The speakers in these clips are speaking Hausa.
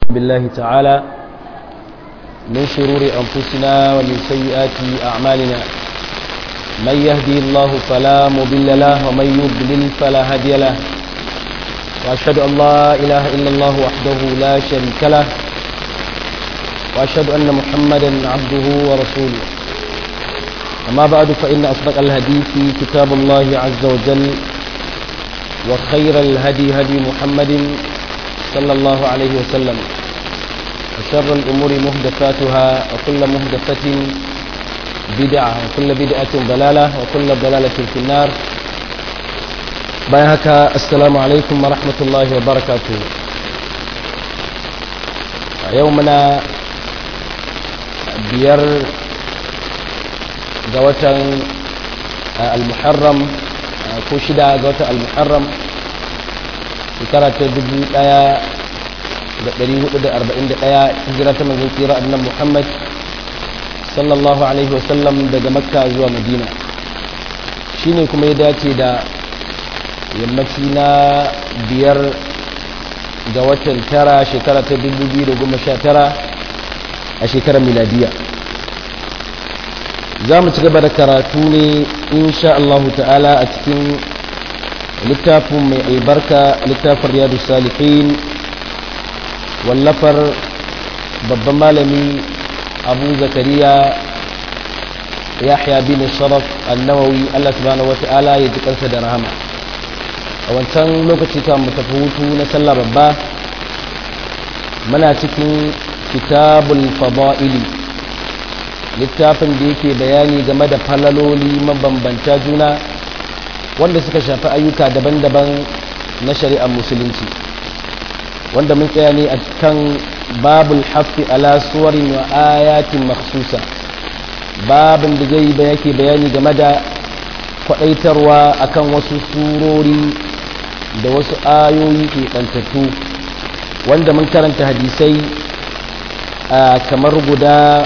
بالله تعالى من شرور أنفسنا ومن سيئات أعمالنا من يهدي الله فلا مضل له ومن يضلل فلا هادي له وأشهد أن لا إله إلا الله وحده لا شريك له وأشهد أن محمدا عبده ورسوله أما بعد فإن أصدق الحديث كتاب الله عز وجل وخير الهدي هدي محمد صلى الله عليه وسلم وشر الأمور مهدفاتها وكل مهدفة بدعة وكل بدعة ضلالة وكل ضلالة في النار بايهك السلام عليكم ورحمة الله وبركاته يومنا بير قوة المحرم ko shida ga watan al-muharram shekara ta dubu daya da dari hudu da arba'in da daya hijira ta manzon tsira annan muhammad sallallahu alaihi wasallam daga makka zuwa madina shine kuma ya dace da yammaci na biyar ga watan tara shekara ta dubu biyu da goma sha tara a shekarar miladiya za mu ci gaba da karatu ne insha Allahu ta'ala a cikin littafin mai albarka littafin riyadu salihin wallafar babban malami abu zakariya yahya bin sharaf annawawi Allah subhanahu wata'ala ya ji kansa da rahama a wancan lokaci kan mu tafi hutu na sallah babba muna cikin kitabul fada'ili littafin da yake bayani game da falaloli mabambanta juna wanda suka shafi ayyuka daban-daban na shari'ar musulunci wanda mun tsaya ne a kan babul hafi ala suwarin wa ayatin maksusa babin da zai ba yake bayani game da kwaɗaitarwa akan wasu surori da wasu ayoyi keɓantattu wanda mun karanta hadisai kamar guda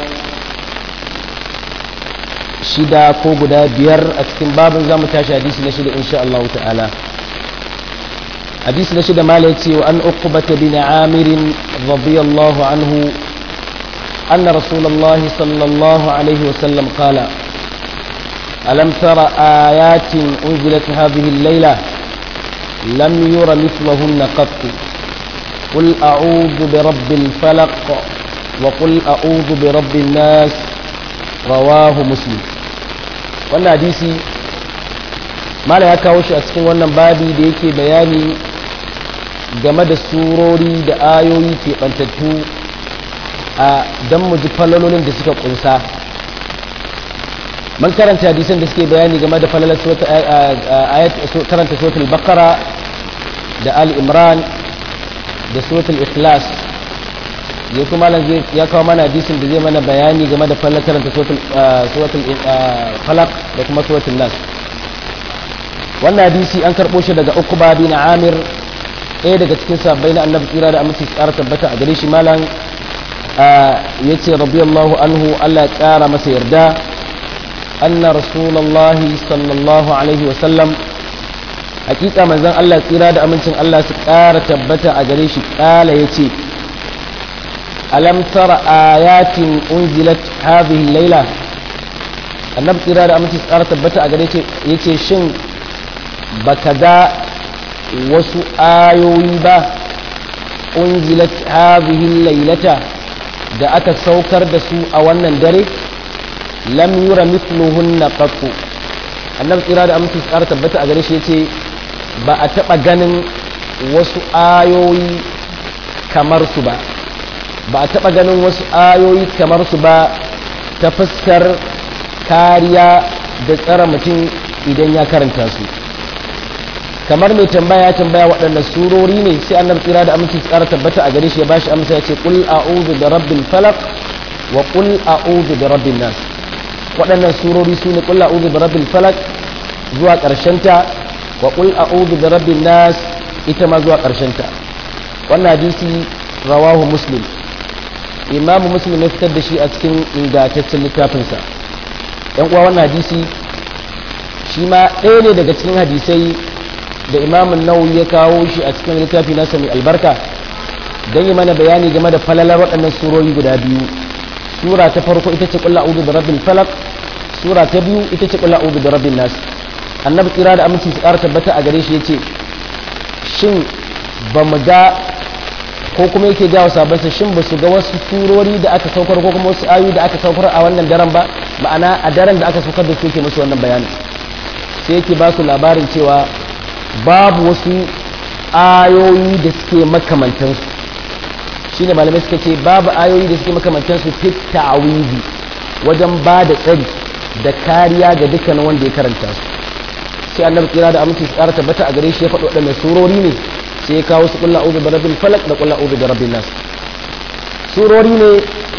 shida ko guda biyar a cikin babin zamu tashi hadisi na shida insha Allah ta'ala hadisi na shida malai ce wa an uqbata bin amir radiyallahu anhu أن رسول الله صلى الله عليه وسلم قال ألم تر آيات أنزلت هذه الليلة لم ير مثلهن قط قل أعوذ برب الفلق وقل أعوذ برب الناس رواه مسلم wannan hadisi mala ya kawo shi a cikin wannan babi da yake bayani game da surori da ayoyi keɓantattu a don mu ji falalolin da suka kunsa man karanta hadisan da suke bayani game da falalar karanta suratul bakara da al imran da suratul ikhlas ya kuma ya kawo mana hadisin da zai mana bayani game da fallar karanta suratul falak da kuma suratul nas wannan hadisi an karɓo shi daga ukuba bin amir ɗaya daga cikin sabbai na annabi tsira da aminci tsara tabbata a gare shi malam ya ce radiyallahu anhu allah ya ƙara masa yarda anna rasulallahi sallallahu alaihi wasallam hakika manzon allah tsira da amincin allah su ƙara tabbata a gare shi ƙala ya ce ألم تر آيات أنزلت هذه الليلة annabi tsira da aminci tsara tabbata a gare ce ya ce shin baka ga wasu ayoyi ba unzilat hadhihi laylata da aka saukar da su a wannan dare lam yura mithluhunna qattu annabi tsira da aminci tsara tabbata a gare shi yace ba a taba ganin wasu ayoyi kamar su ba ba a taɓa ganin wasu ayoyi kamar su ba ta fuskar kariya da tsara mutum idan ya karanta su kamar mai tambaya ya tambaya waɗanda surori ne sai annabi tsira da aminci tsara tabbata a gare shi ya bashi amsa ya ce qul a'udhu bi rabbil falaq wa qul a'udhu bi rabbin nas waɗannan surori su ne qul a'udhu bi rabbil falaq zuwa ƙarshen ta wa qul a'udhu bi rabbin nas ita ma zuwa ƙarshen ta wannan hadisi rawahu muslim imamu muslim ya fitar da shi a cikin ingantaccen littafinsa yan uwa wannan hadisi shi ma ɗaya ne daga cikin hadisai da imamun nawawi ya kawo shi a cikin littafi nasa mai albarka don yi mana bayani game da falalar waɗannan surori guda biyu sura ta farko ita ce ƙulla udu da rabbil falak sura ta biyu ita ce ƙulla udu da rabbin nas annabi tsira da aminci su ƙara tabbata a gare shi ya ce shin ba mu ga ko kuma yake ga wa sabansa shin ba su ga wasu surori da aka saukar ko kuma wasu ayoyi da aka saukar a wannan daren ba ma'ana a daren da aka saukar da su yake musu wannan bayani sai yake ba su labarin cewa babu wasu ayoyi da suke makamantansu shine malamai suka ce babu ayoyi da suke makamantansu fit ta'awizi wajen ba da tsari da kariya ga dukkanin wanda ya karanta su sai annabi kira da aminci su ƙara tabbata a gare shi ya faɗi waɗannan surori ne sai ya kawo su kulla uzu da rabbil falak da kulla uzu da rabbin nas surori ne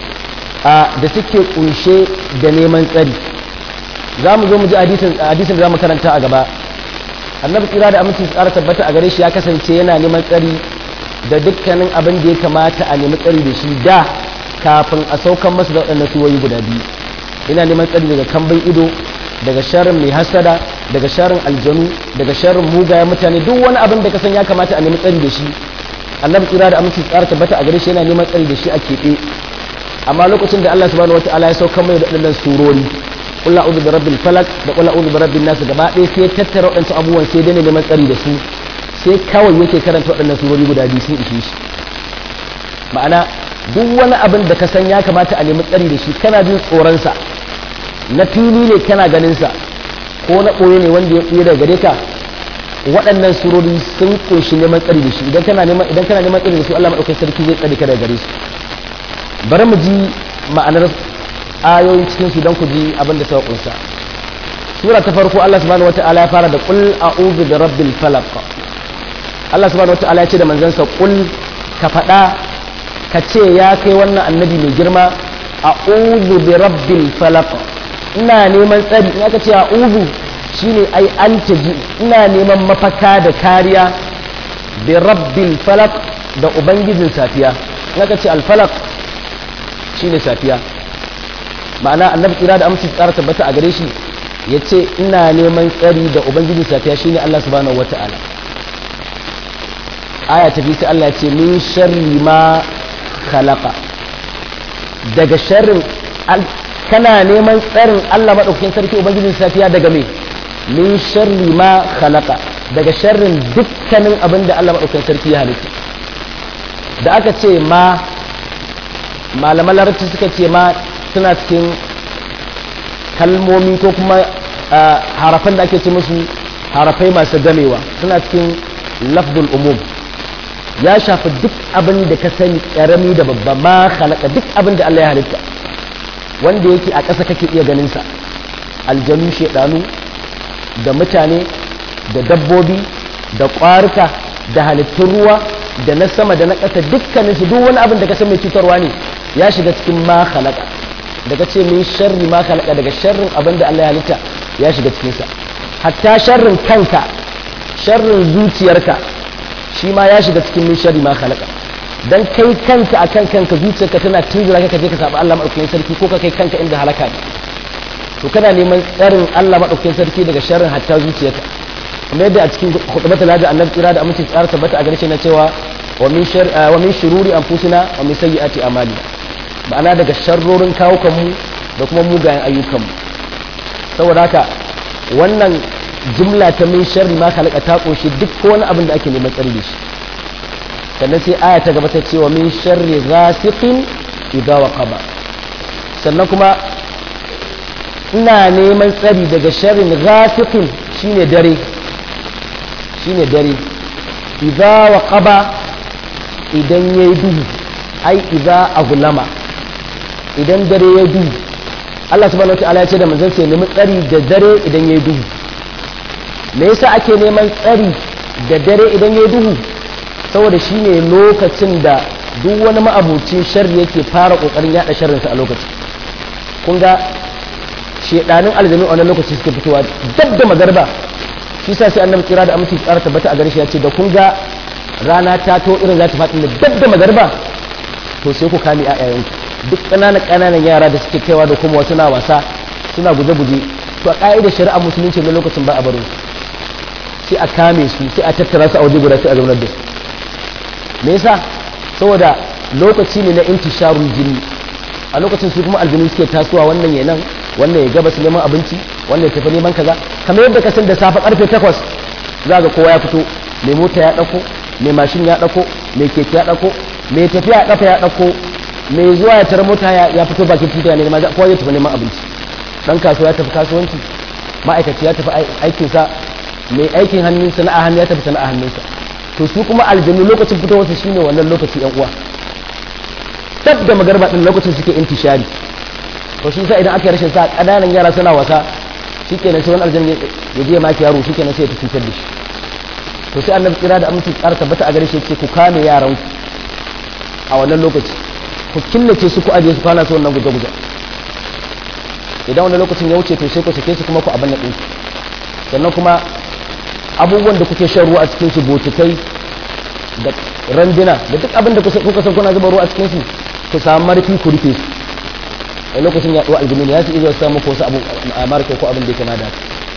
da suke kunshe da neman tsari za mu zo mu ji hadisin da za mu karanta a gaba annabi kira da aminci su ƙara tabbata a gare shi ya kasance yana neman tsari da dukkanin abin da ya kamata a nemi tsari da shi da kafin a saukan masa da waɗannan suwoyi guda biyu ina neman tsari daga kambin ido daga sharrin mai hasada daga sharrin aljanu daga sharrin mugayen mutane duk wani abin da ka san ya kamata a nemi tsari da shi annabi tsira da aminci tsara tabbata a gare shi yana neman tsari da shi a keɓe amma lokacin da Allah subhanahu wataala ya sauka mai da waɗannan surori qul a'udhu bi rabbil falaq da qul a'udhu bi rabbin nas gaba ɗaya sai tattara waɗansu abubuwan sai dai neman tsari da su sai kawai yake karanta waɗannan surori guda biyu sun ishe shi ma'ana duk wani abin da ka san ya kamata a nemi tsari da shi kana jin tsoronsa na fili ne kana ganinsa ko na ɓoye ne wanda ya ɓoye daga gare ka waɗannan surori sun ƙunshi neman tsari da shi idan kana neman idan kana neman tsari da su Allah madaukakin sarki zai tsare ka daga gare su bari mu ji ma'anar ayoyin cikin su don ku ji abin da suka ƙunsa sura ta farko Allah subhanahu wata'ala ya fara da qul a'udhu bi rabbil falaq Allah subhanahu wata'ala ya ce da manzansa qul ka faɗa ka ce ya kai wannan annabi mai girma a'udhu bi rabbil falaq ina neman tsari in aka ce a'udhu shine ai altaji ina neman mafaka da kariya bi rabbil falaq da ubangijin safiya in aka ce al falaq shine safiya ma'ana annabi kira da amsa tsara tabbata a gare shi yace ina neman tsari da ubangijin safiya shine Allah subhanahu wata'ala aya ta bi sai Allah ya ce min sharri ma khalaqa daga sharrin kana neman tsarin Allah maɗaukakin sarki ubangijin safiya daga me min sharri ma khalaqa daga sharrin dukkanin abin da Allah maɗaukakin sarki ya halitta da aka ce ma malaman larabci suka ce ma suna cikin kalmomi ko kuma harafan da ake ce musu harafai masu gamewa suna cikin lafdul umum ya shafi duk abin da ka sani karami da babba ma halaka duk abin da Allah ya halitta wanda yake a ƙasa kake iya ganinsa aljanu shaidanu da mutane da dabbobi da ƙwarika da halittun ruwa da na sama da na ƙasa dukkaninsu duk wani abin da ka san mai cutarwa ne ya shiga cikin ma halaka daga ce min sharri ma halaka daga sharrin abin da Allah ya halitta ya shiga cikinsa hatta sharrin kanka sharrin zuciyarka shi ma ya shiga cikin min sharri ma khalaqa dan kai kanka akan kanka zuciyarka tana tunzura ka je ka saba Allah madaukakin sarki ko ka kai kanka inda halaka ne to kana neman tsarin Allah madaukakin sarki daga sharrin hatta zuciyarka kuma yadda a cikin khutbatul hajji annabi tsira da aminci tsara tabbata a garshe na cewa wa min shar wa min shururi anfusina wa min sayyiati amali ma'ana daga sharrorin kawukan mu da kuma mugayen ayyukan mu saboda haka wannan jumla ta min sharri ma khalaqa ta kunshi duk wani abin da ake neman tsari da shi sannan sai aya ta gaba ta cewa min sharri ghasiqin idza waqaba sannan kuma ina neman tsari daga sharrin ghasiqin shine dare shine dare idza waqaba idan yayi duhu ai idza aghlama idan dare yayi duhu Allah subhanahu wa ta'ala ya ce da manzon sai nemi tsari da dare idan yayi duhu me yasa ake neman tsari da dare idan ya duhu saboda shi ne lokacin da duk wani ma'abucin sharri yake fara kokarin yada sharrinsa a lokacin kun ga shedanin aljanu a wannan lokaci suke fitowa dab da magarba shi sa sai annabi kira da aminci tsara tabbata a gare shi ya ce da kun ga rana ta to irin za ta faɗi da dab da magarba to sai ku kame ƴaƴayenku duk ƙananan ƙananan yara da suke kaiwa da kuma wasu na wasa suna guje-guje to a ƙa'idar shari'a musulunci na lokacin ba a barin su sai a kame su sai a tattara su a waje guda sai a zaunar da su me yasa saboda lokaci ne na intisharul jinni a lokacin su kuma aljinu suke tasowa wannan ya nan wannan ya gaba su neman abinci wannan ya tafi neman kaza kamar yadda ka san da safe karfe takwas za ga kowa ya fito mai mota ya ɗauko mai mashin ya ɗauko mai keke ya ɗauko mai tafiya a ƙafa ya ɗauko mai zuwa ya tara mota ya fito bakin titi ne ma kowa ya tafi neman abinci dan kasuwa ya tafi kasuwanci ma'aikaci ya tafi aikinsa mai aikin hannun sana'a hannu ya tafi sana'a hannunsa to su kuma aljanu lokacin fitowarsa shine wannan lokaci yan uwa tab da magarba din lokacin suke intishari to shi sa idan aka yi rashin sa kananan yara suna wasa shikenan sai wani aljanna ya je maki yaro shikenan sai ya cutar da shi to sai annabi kira da aminci tsara tabbata a gare shi ce ku kame yaran ku a wannan lokaci ku killace su ku ajiye su kwana su wannan guje-guje idan wani lokacin ya wuce to sai ku sake su kuma ku abin ɗin sannan kuma abubuwan da kuke shan ruwa a cikin su botikai da randuna da duk abin da kuka san kuna zuba ruwa a cikin su ku samu marfi ku rufe su a lokacin ya ɗuwa aljini ne ya su iya samu ko su abu a marka ko abin da ya kama da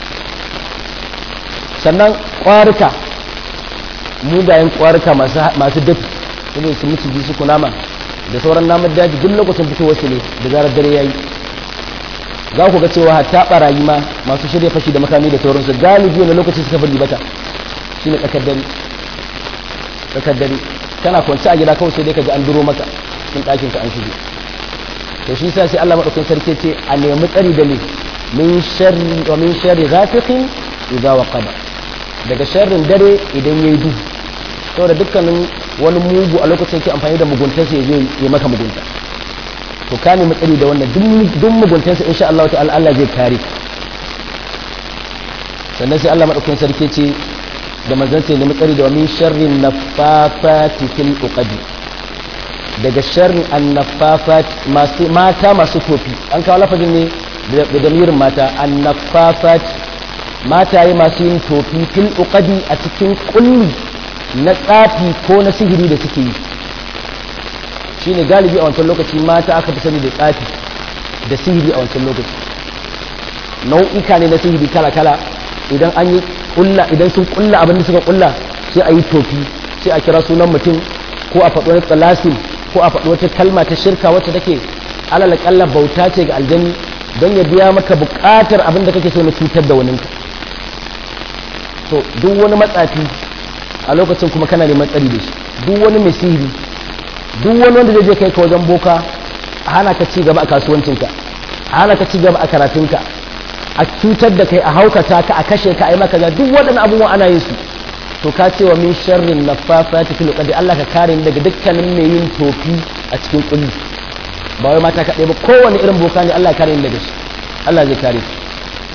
sannan ƙwarika mugayen ƙwarika masu dafi irin su miciji su kunama da sauran namun daji duk lokacin fitowar su ne da zarar dare ya yi za ku ga cewa hatta barayi ma masu shirya fashi da makami da sauransu galibi wani lokaci suka fi bata shi ne tsakar dare tsakar dare kana kwanci a gida kawai sai dai ka ji an duro maka cikin ɗakin ka an shige to shi sa sai Allah madaukakin sarki ce a nemi tsari da ne min sharri wa min sharri ghafiqin idza waqaba daga sharrin dare idan yayi duhu saboda dukkanin wani mugu a lokacin yake amfani da muguntarsa ya zai yi maka mugunta to ka nemi tsari da wannan duk muguntansa insha Allah ta'ala Allah zai kare sannan sai Allah madaukakin sarki ce da manzon sai nemi tsari da min sharrin naffafati fil uqadi daga sharrin annaffafat masu mata masu tofi an kawo lafazin ne da damirin mata annaffafat mataye masu yin tofi fil uqadi a cikin kulli na tsafi ko na sihiri da suke yi shine galibi a wancan lokaci mata aka fi sani da tsafi da sihiri a wancan lokaci nau'ika ne na sihiri kala-kala idan an yi kulla idan sun kulla abin da suka kulla sai a yi tofi sai a kira sunan mutum ko a faɗi wani tsalasin ko a faɗi wata kalma ta shirka wacce take alal kalla bauta ce ga aljani don ya biya maka buƙatar abin da kake so na cutar da waninka to duk wani matsafi a lokacin kuma kana neman tsari da shi duk wani mai sihiri duk wani wanda zai je kai ka wajen boka a hana ka ci gaba a kasuwancinka a hana ka ci gaba a karatunka a cutar da kai a haukata ka a kashe ka a yi maka ga duk waɗannan abubuwan ana yin su to ka ce wa min sharrin naffafati fil qadi Allah ka kare ni daga dukkanin mai yin tofi a cikin kulli ba wai mata kaɗai ba kowane irin boka ne Allah ya kare ni daga shi Allah zai kare shi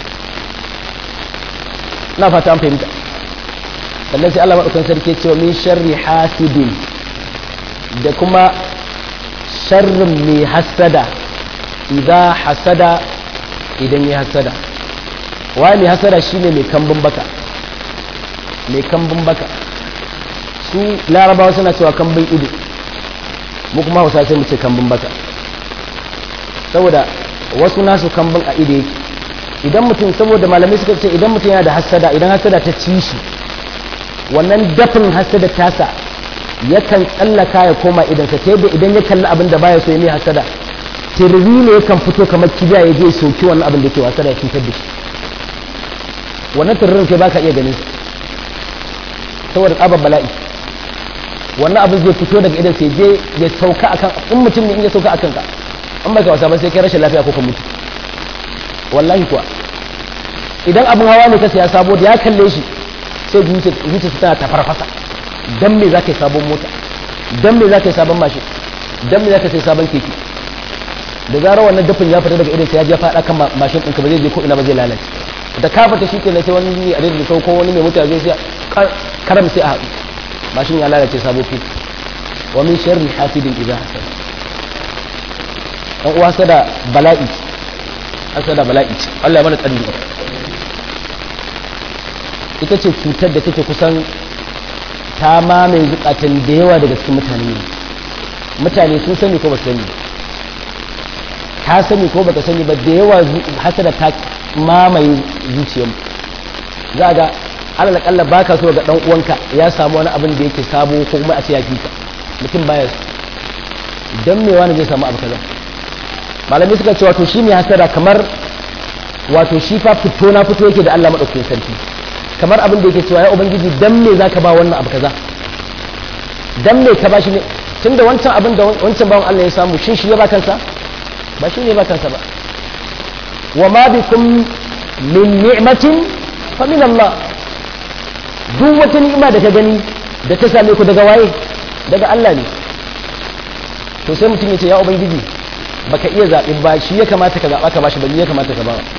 na fata an fahimta sannan sai Allah maɗaukan sarki ce wa min sharri hasidin da kuma sharrin mai hasada idan hasada idan ya hasada wa mai hasada shine mai kambun baka mai kambun baka su larabawa suna cewa kambun ido mu kuma hausa sai mu ce kambun baka saboda wasu nasu kambun a ido yake idan mutum saboda malamai suka ce idan mutum yana da hasada idan hasada ta ci shi wannan dafin hasada tasa yakan tsallaka ya koma idansa ta yadda idan ya kalli abin da baya so ya mai hasada tirri ne yakan fito kamar kibiya ya je soki wannan abin da ke wasa da ya cutar da shi wannan tirrin kai baka iya ganin saboda tsabar bala'i wannan abin zai fito daga idan sai je ya sauka akan in mutum ne in ya sauka akan ka in baka wasa ba sai kai rashin lafiya ko ka mutu wallahi kuwa idan abin hawa ne ka saya sabo da ya kalle shi sai zuciya tana tafarfasa dan me za ka yi sabon mota dan me za ka yi sabon mashin dan me za ka sai sabon keke da zarar wannan dafin ya fita daga idan sai ya je faɗa kan mashin ɗinka ba zai je ko ina ba zai lalace da ka fita shi kenan sai wani ne a da sau ko wani mai mota zai sai karam sai a haɗu mashin ya lalace sabo fi wa min sharri hasidin idza hasad dan uwa sada bala'i hasada bala'i Allah ya mana tsari ita ce cutar da take kusan ta mamaye zukatan da yawa daga cikin mutane ne mutane sun sani ko ba sani ta sani ko baka sani ba da yawa hasada ta mamaye zuciyar za ga alal kalla baka so ga dan uwanka ya samu wani abin da yake sabo ko kuma a ce ya fika mutum baya su dan me wani zai samu abu kaza malamai suka ce wato shi mai hasada kamar wato shi fa fito na fito yake da Allah madaukakin sarki kamar abin da yake cewa ya ubangiji dan me zaka ba wannan abu kaza dan me ka bashi ne tunda wancan abin da wancan bawan Allah ya samu shin shi ya ba kansa ba shi ne ba kansa ba wa ma bikum min ni'matin fa min Allah duk wata ni'ima da ka gani da ta same ku daga waye daga Allah ne to sai mutum ya ce ya ubangiji baka iya zaɓi ba shi ya kamata ka zaɓa ka bashi ba ni ya kamata ka bawa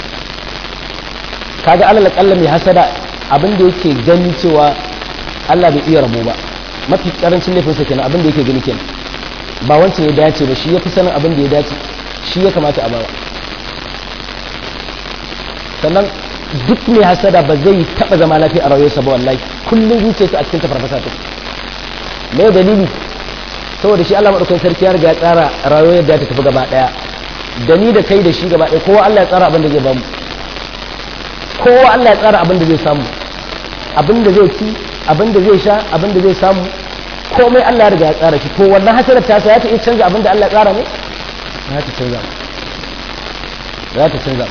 kaga alal kalla mai hasada abin da yake gani cewa Allah bai iya rabo ba mafi karancin laifinsa kenan abin da yake gani kenan ba wancan ya dace ba shi ya fi sanin abin da ya dace shi ya kamata a bawa sannan duk mai hasada ba zai taɓa zama lafiya a rayuwarsa ba wallahi kullum zuciyarsa a cikin tafarfasa ta me dalili saboda shi Allah madaukakin sarki ya riga ya tsara rayuwar yadda ta tafi gaba daya da ni da kai da shi gaba daya kowa Allah ya tsara abin da zai bamu kowa Allah ya tsara abin da zai samu abin da zai ci abin da zai sha abin da zai samu komai Allah ya riga ya tsara shi to wannan hasarar ta ya ta iya canza abin da Allah ya tsara ne za ta canza za ta canza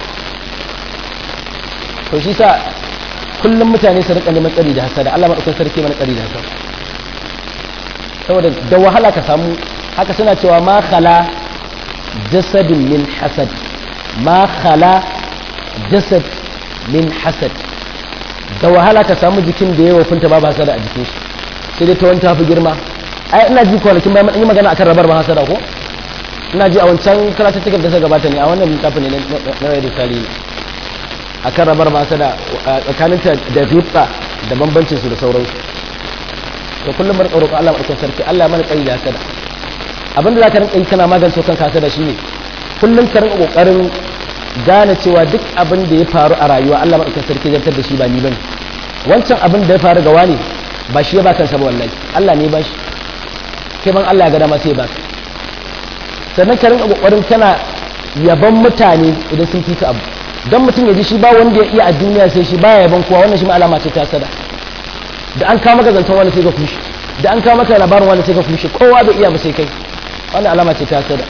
to shi sa kullum mutane su rika neman tsari da hasada Allah madaukakin sarki mana tsari da hasada saboda da wahala ka samu haka suna cewa ma khala jasadin min hasad ma khala jasad min hasad da wahala ka samu jikin da yawa funta babu hasada a jikin shi sai dai ta wani tafi girma ai ina ji kwanakin bayan yi magana akan rabar ma hasada ko ina ji a wancan karatuttukan da suka gabata ne a wannan littafin ne na rai risali ne akan rabar ma hasada tsakaninta da rifta da bambancin su da sauransu to kullum bar tsaro Allah madaukakin sarki Allah mana tsayi da hasada abinda zaka rinka yi kana magance kanka hasada shine kullum ka rinka kokarin gane cewa duk abin da ya faru a rayuwa Allah madaukakin sarki zartar da shi ba ni bane wancan abin da ya faru ga wani ba shi ya ba kansa ba wallahi Allah ne ba shi kai ban Allah ya ga dama sai ya baka sannan ka rinka kokarin kana yaban mutane idan sun fika abu dan mutum ya ji shi ba wanda ya iya a duniya sai shi baya yaban kowa wannan shi ma alama ce ta hasada da an kawo maka zancen wani sai ka kushe da an kawo maka labarin wani sai ka kushe kowa bai iya ba sai kai wannan alama ce ta hasada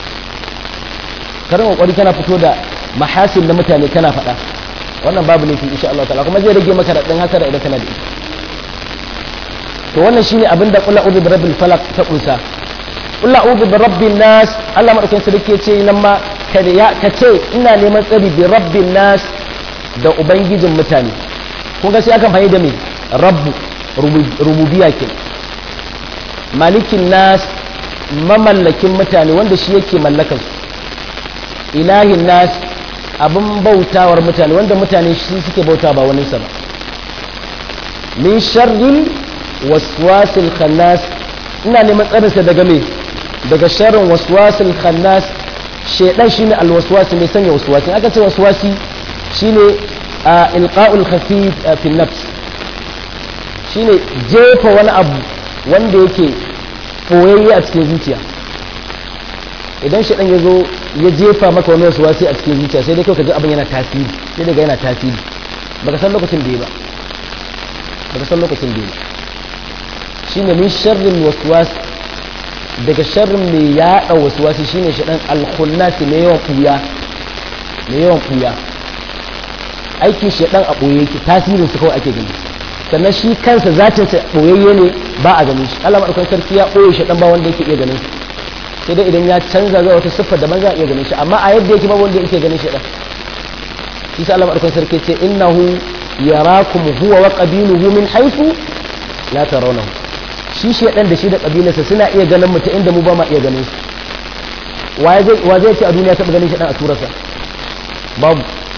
karin kokari kana fito da mahasin na mutane kana faɗa wannan babu laifi insha Allah ta'ala kuma zai rage maka raɗin hasada idan kana da ita to wannan shine abin da qul a'udhu bi rabbil falaq ta kunsa qul a'udhu bi rabbin nas Allah madaukakin sarki ya ce nan ma kada ya kace ina neman tsari bi rabbin nas da ubangijin mutane kun ga sai akan fahimta da me rabbu rububiya ke malikin nas mamallakin mutane wanda shi yake mallakar su ilahin nas abin bautawar mutane wanda mutane shi suke bauta ba wani sa ba min sharrin waswasil khannas ina neman tsarinsa daga me daga sharrin waswasil khannas shedan shine alwaswasi mai sanya waswasi aka ce waswasi shine ilqa'ul khafif fi nafs shine jefa wani abu wanda yake ɓoyayye a cikin zuciya idan shaɗan ya zo ya jefa maka wani wasu wasi a cikin zuciya sai dai kawai ka ji abin yana tasiri sai daga yana tasiri baka san lokacin da ya ba baka san lokacin da ya ba shine min sharrin waswas daga sharrin mai yaɗa waswasi shine shaɗan alkhunnasi mai yawan ɓuya mai yawan ɓuya aikin shaɗan a ɓoye yake tasirin su kawai ake gani sannan shi kansa zatin sa ɓoyayye ne ba a ganin shi Allah madaukakin sarki ya ɓoye shaɗan ba wanda yake iya ganin shi sai dai idan ya canza zuwa wata siffar daban za a iya ganin shi amma a yadda yake ba wanda yake ganin shaɗan shi sa Allah madaukakin sarki ce innahu yarakum huwa wa qabiluhu min haythu la tarawnahu shi shaɗan da shi da kabilarsa suna iya ganin mu ta inda mu ba ma iya ganin su wa zai ce a duniya taɓa ganin shaɗan a turarsa babu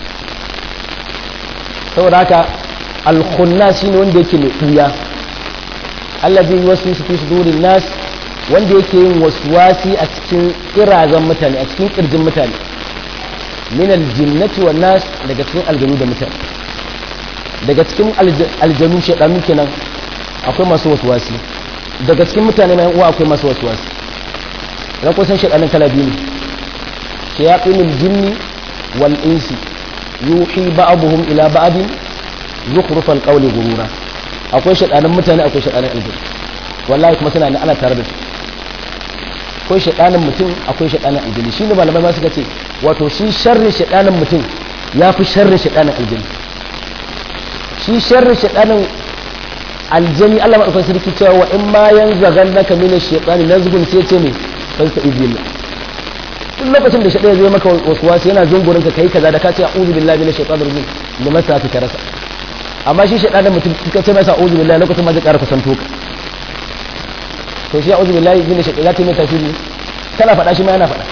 saboda haka alkhunna shi ne wanda yake mai ɓuya allazi wasu su fi sudurin nas wanda yake yin waswasi a cikin kirazan mutane a cikin kirjin mutane min aljinnati wan nas daga cikin aljanu da mutane daga cikin aljanu shedanu kenan akwai masu waswasi daga cikin mutane mai uwa akwai masu waswasi ran kusan shedanin kala biyu ne shayatinul jinni wal insi yuhi ba'dhum ila ba'din zukhrufal qawli gurura akwai shadanan mutane akwai shadanan aljanu wallahi kuma suna ana tare da su akwai shaɗanin mutum akwai shaɗanin aljini shi ne malamai ma suka ce wato shi sharrin shaɗanin mutum ya fi sharrin shaɗanin aljini shi sharrin shaɗanin aljini Allah maɗaukar sarki cewa wa in ma yan zagan naka mini shaɗani na zugun sai ce ne ban sa izini duk lokacin da shaɗaya zai maka wasu wasu yana zungurin ka kai kaza da ka ce a'udhu billahi minash shaitanir rajim da masa ka rasa amma shi shaɗanin mutum ka ce masa a'udhu billahi lokacin ma zai ƙara kusanto ka to shi a'udhu billahi min shaitan zata mai tasiri kana faɗa shi ma yana faɗa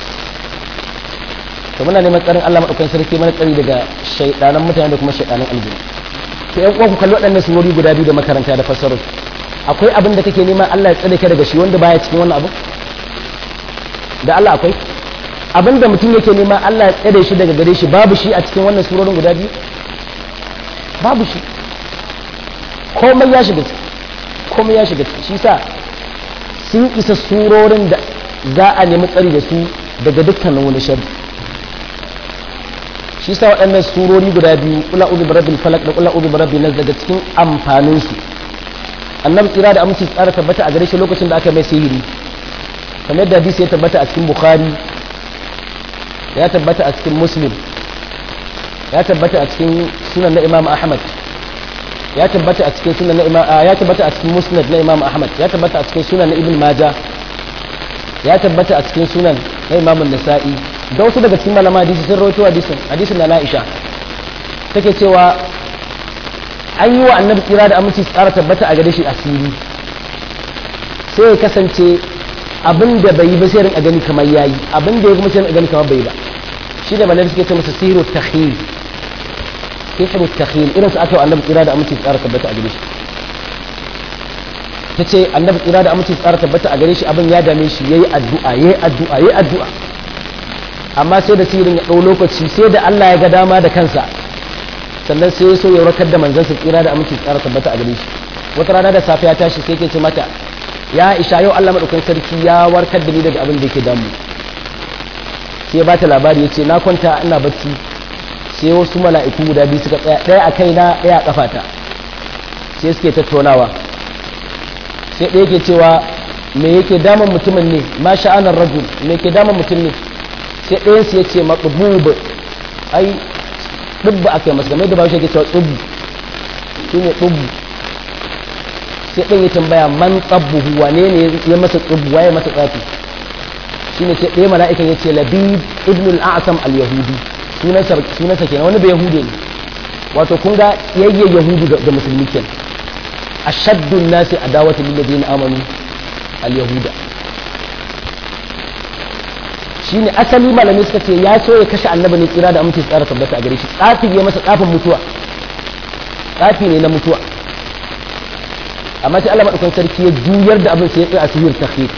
to muna neman tsarin Allah madaukakin sarki mana tsari daga shaidanan mutane da kuma shaidanan aljini to ƴan uwa ku kalli waɗannan surori guda biyu da makaranta da fassarar akwai abin da kake nema Allah ya tsare ka daga shi wanda baya cikin wannan abu da Allah akwai abin da mutum yake nema Allah ya tsare shi daga gare shi babu shi a cikin wannan surorin guda biyu babu shi komai ya shiga ciki komai ya shiga ciki shi sa sun isa surorin da za a nemi tsari da su daga dukkanin wani shari shi sa waɗannan surori guda biyu kula uzu barabin falak da kula uzu barabin nas daga cikin amfaninsu annabi tsira da aminci tsara tabbata a gare shi lokacin da aka mai sihiri kamar yadda hadisi ya tabbata a cikin bukhari ya tabbata a cikin muslim ya tabbata a cikin sunan na imam ahmad ya tabbata a cikin sunan na imam ya tabbata a cikin musnad na imam ahmad ya tabbata a cikin sunan na ibn majah ya tabbata a cikin sunan na imam an-nasa'i da wasu daga cikin malama hadisi sun rawaito hadisin hadisin na Aisha take cewa an yi wa annabi tsira da aminci tsara tabbata a gare shi asiri sai ya kasance abin da bai yi ba sai rinka gani kamar yayi abin da ya kuma sai rinka gani kamar bai ba shi da malami suke ce masa sihiru takhil sihiru takhil irin su aka yi annabi tsira da aminci tsara tabbata a gare shi ta ce annabi tsira da aminci tsara tabbata a gare shi abin ya dame shi yayi addu'a yayi addu'a yayi addu'a amma sai da sihirin ya ɗau lokaci sai da Allah ya ga dama da kansa sannan sai ya so ya warkar da manzansa tsira da aminci tsara tabbata a gare shi wata rana da safiya tashi sai ke ce mata ya isha yau Allah madaukakin sarki ya warkar da ni daga abin da yake damu sai ba ta labari ya ce na kwanta ina bacci sai wasu mala'iku guda biyu suka tsaya ɗaya a kaina ɗaya a kafata sai suke tattaunawa sai ɗaya ke cewa me yake damun mutumin ne ma sha'anar rajul me yake damun mutum ne sai ɗayan su ya ce maɗububu ai ɗubba aka yi masu game da ba shi ke cewa ɗubbu shi ne ɗubbu sai ɗan ya tambaya man tsabbuhu wane ne ya masa tsubbu waye masa tsafi shi ne sai ɗaya mala'ikan ya ce labid ibn al-a'sam al-yahudi sunansa kenan wani bai yahude ne wato kun ga yayye yahudu da musulmi kenan ashaddu nasi adawatu lil ladina amanu al-yahuda shine asali malami suka ce ya so ya kashe annabi ne tsira da aminci tsara tabbata a gare shi tsafi ya masa tsafin mutuwa tsafi ne na mutuwa amma sai Allah madaukakin sarki ya juyar da abin sai ya tsaya a sihir takhir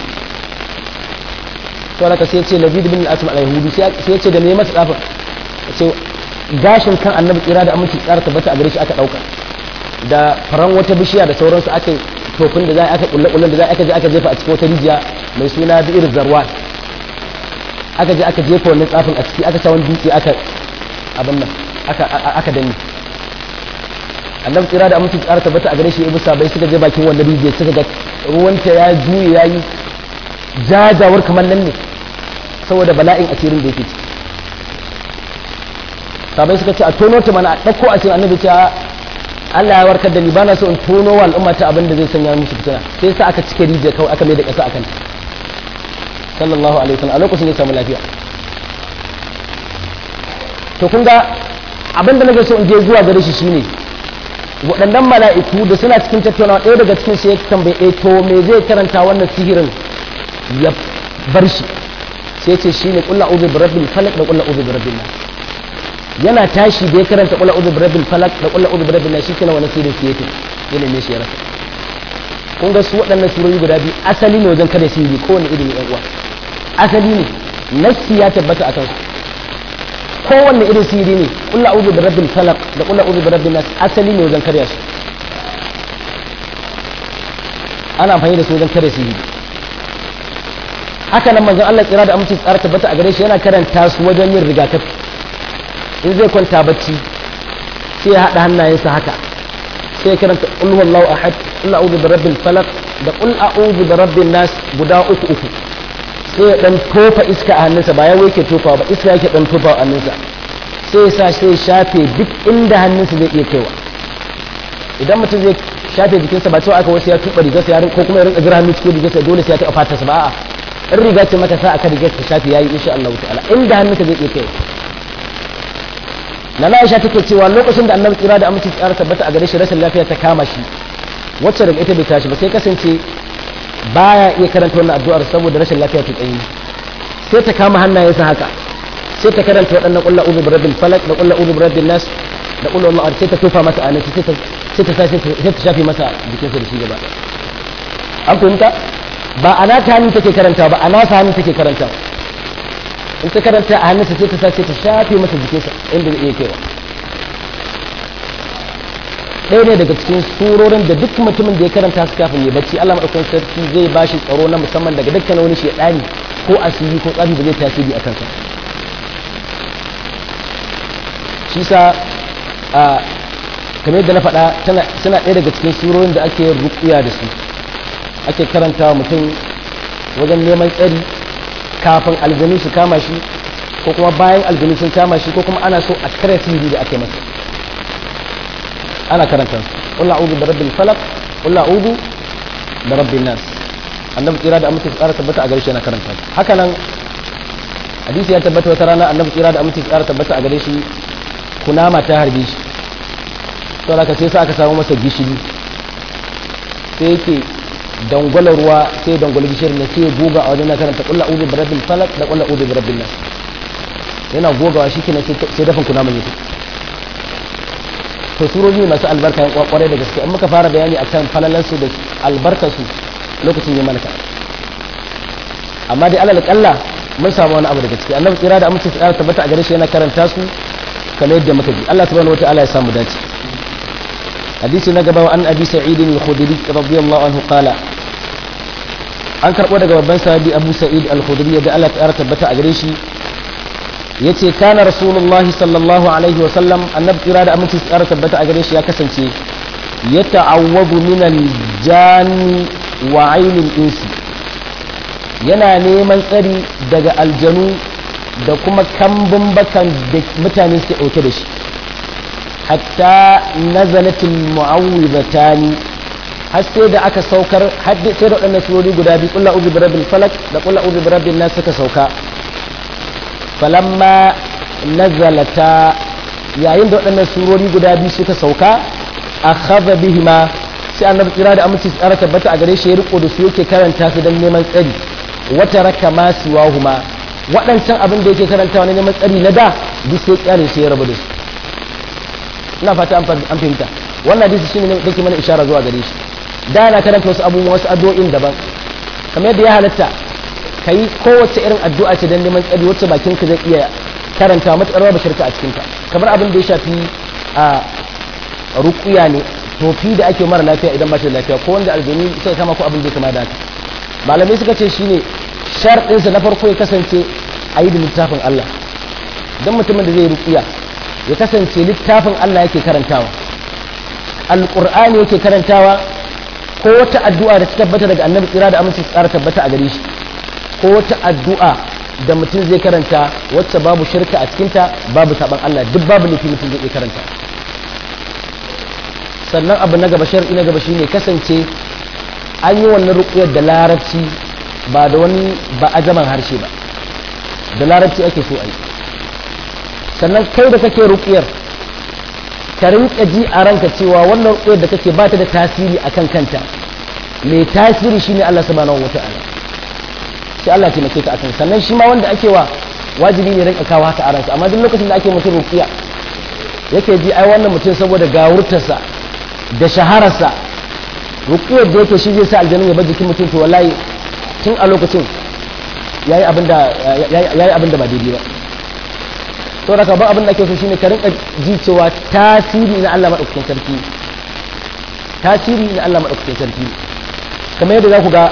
to haka sai ya ce Labid bin al-Asma al-Yahudi sai ya ce da me masa tsafin sai gashin kan annabi tsira da aminci tsara tabbata a gare shi aka dauka da faran wata bishiya da sauransu aka tofin da za aka kulle kullen da za aka je aka jefa a cikin wata rijiya mai suna bi'ir zarwan aka je aka jefa wannan tsafin a ciki aka sa wani dutse aka abin nan aka aka danne annabi tsira da aminci tsara tabbata a gare shi ibu sabai suka je bakin wannan rijiyar suka ga ruwanta ya juye yayi jajawar kamar nan ne saboda bala'in asirin da yake ciki sabai suka ce a tono ta mana a ɗauko a cikin annabi ta Allah ya warkar da ni bana so in tono wa al'umma ta abin da zai sanya musu fitina sai sa aka cike rijiya kawai aka mai da ƙasa akan sallallahu alaihi wasallam a lokacin ya samu lafiya to kun ga abin da nake so in je zuwa gare shi shine waɗannan mala'iku da suna cikin tattaunawa ɗaya daga cikin sai ya tambaye eh to me zai karanta wannan sihirin ya bar shi sai ce shine qul a'udhu bi rabbil falaq da qul a'udhu bi rabbin nas yana tashi da ya karanta qul a'udhu bi rabbil falaq da qul a'udhu bi rabbin nas shikenan wannan sihirin sai yake yana ne shi ya rasa kun ga su waɗannan surori guda biyu asali ne wajen kada sihiri kowane irin yan uwa asali ne nassi ya tabbata akan su kowanne irin sihiri ne qul a'udhu bi rabbil falaq da qul a'udhu bi rabbin nas asali ne wajen karya su ana amfani da su wajen karya sihiri haka nan manzon Allah tsira da aminci tsara tabbata a gare shi yana karanta su wajen yin rigakafi in zai kwanta bacci sai ya haɗa hannayensa haka sai karanta qul huwallahu ahad qul a'udhu birabbil falaq da qul a'udhu birabbin nas guda uku uku sai ya dan tofa iska a hannunsa ba ya yake tofa ba iska yake dan tofa a hannunsa sai ya sa sai shafe duk inda hannunsa zai iya kaiwa idan mutum zai shafe jikinsa ba cewa aka wasu ya tuba rigarsa ya ko kuma ya rinka jira hannu cikin rigarsa dole sai ya taɓa fatarsa ba a'a in riga ce maka sa aka rigar ta shafe yayi insha Allah ta'ala inda hannunka zai iya kaiwa na Aisha take cewa lokacin da Annabi tsira da aminci tsara tabbata a gare shi rashin lafiya ta kama shi wacce daga ita bai tashi ba sai kasance baya iya karanta wannan addu'ar saboda rashin lafiya ta tsayi sai ta kama hannayensa haka sai ta karanta waɗannan ƙulla uzu bi rabbil falak da ƙulla uzu bi rabbin nas da ƙulla Allah sai ta tofa masa a sai ta sai ta sai ta shafe masa jikinsa da shi gaba an fahimta ba a nata hannun take karanta ba a nasa hannun take karanta in ta karanta a hannunsa sai ta sa sai ta shafe masa jikinsa inda zai iya kaiwa ɗaya ne daga cikin surorin da duk mutumin da ya karanta su kafin ya bacci Allah madaukakin sarki zai ba shi tsaro na musamman daga dukkan wani shaidani ko asiri ko tsafi ba zai tasiri a kansa shi sa a kamar yadda na faɗa suna ɗaya daga cikin surorin da ake rukuya da su ake karanta wa mutum wajen neman tsari kafin aljanu su kama shi ko kuma bayan aljanu sun kama shi ko kuma ana so a kare sihiri da ake masa ana karanta su qul a'udhu bi rabbil falaq qul a'udhu bi rabbin nas annabi tsira da amince tsara tabbata a gare shi yana karanta su haka nan hadisi ya tabbata wata rana annabi tsira da amince tsara tabbata a gare shi kunama ta harbe shi to haka sai sa aka samu masa gishiri sai yake dangwala ruwa sai dangwala gishirin ne sai ya goga a wajen na karanta qul a'udhu bi rabbil falaq da qul a'udhu bi rabbin nas yana gogawa shi kenan sai dafin kunaman yake to surori masu albarka yan kwakware da gaske in muka fara bayani akan falalansu da albarkarsu lokacin yi malaka amma dai alal kalla mun samu wani abu da gaske annabi tsira da amince tsara tabbata a gare shi yana karanta su kamar yadda muka ji Allah subhanahu wataala ya samu dace hadisi na gaba an abi sa'id al-khudri radiyallahu anhu qala an karbo daga babban sahabi abu sa'id al-khudri da Allah ta tabbata a gare shi yace kana rasulullahi sallallahu alaihi wa sallam annabi kira da aminci tsara tabbata a gare shi ya kasance ya ta'awwadu min al-jani wa ainil insi yana neman tsari daga aljanu da kuma kambun bakan da mutane suke dauke da shi hatta nazalatul mu'awwidatani har sai da aka saukar har sai da waɗannan surori guda biyu kullu ubi bi rabbil falak da kullu ubi bi rabbin nas suka sauka falamma nazalata yayin da waɗannan surori guda biyu suka sauka a khaba bihima sai annabi kira da aminci tsara tabbata a gare shi ya riko da su yake karanta su don neman tsari wata raka ma siwahuma waɗancan abin da yake karantawa na neman tsari na da duk sai kyale sai ya rabu da su ina fata an fahimta wannan hadisi shine ne dake mana ishara zuwa gare shi da yana karanta wasu abubuwa wasu addu'o'in daban kamar yadda ya halatta ka yi kowace irin addu'a ce don neman tsari wacce bakin ka zai iya karanta matuƙar babu shirka a cikinta kamar abin da ya shafi a ruƙuya ne tofi da ake mara lafiya idan ba shi da lafiya ko wanda aljani sai kama ko abin da ya kama da haka malamai suka ce shine sharɗinsa na farko ya kasance a yi da littafin Allah don mutumin da zai ruƙuya ya kasance littafin Allah yake karantawa alƙur'ani yake karantawa ko wata addu'a da ta tabbata daga annabi tsira da aminci tsara tabbata a gare shi ko wata addu'a da mutum zai karanta wacce babu shirka a cikinta babu saban Allah duk babu nufi mutum zai karanta sannan abu na gaba shar'i na gaba shine kasance an yi wannan ruƙuyar da larabci ba da wani ba ajaman harshe ba da larabci ake so a yi sannan kai da kake ruƙuyar ka rinka ji a ranka cewa wannan ruƙuyar da kake ba ta da tasiri akan kanta mai tasiri shine Allah subhanahu wata'ala sai Allah taimake ka akan sannan shi ma wanda ake wa wajibi ne rinka kawo haka a ransa amma duk lokacin da ake mutum ruqiya yake ji ai wannan mutum saboda gawurtarsa da shahararsa ruqiyar da yake shi zai sa aljanna ya bar jikin mutum to wallahi tun a lokacin yayi abin da yayi abin da ba daidai ba to da ba abin da ake so shine ka rinka ji cewa tasiri na Allah madaukakin sarki tasiri na Allah madaukakin sarki kamar yadda za ku ga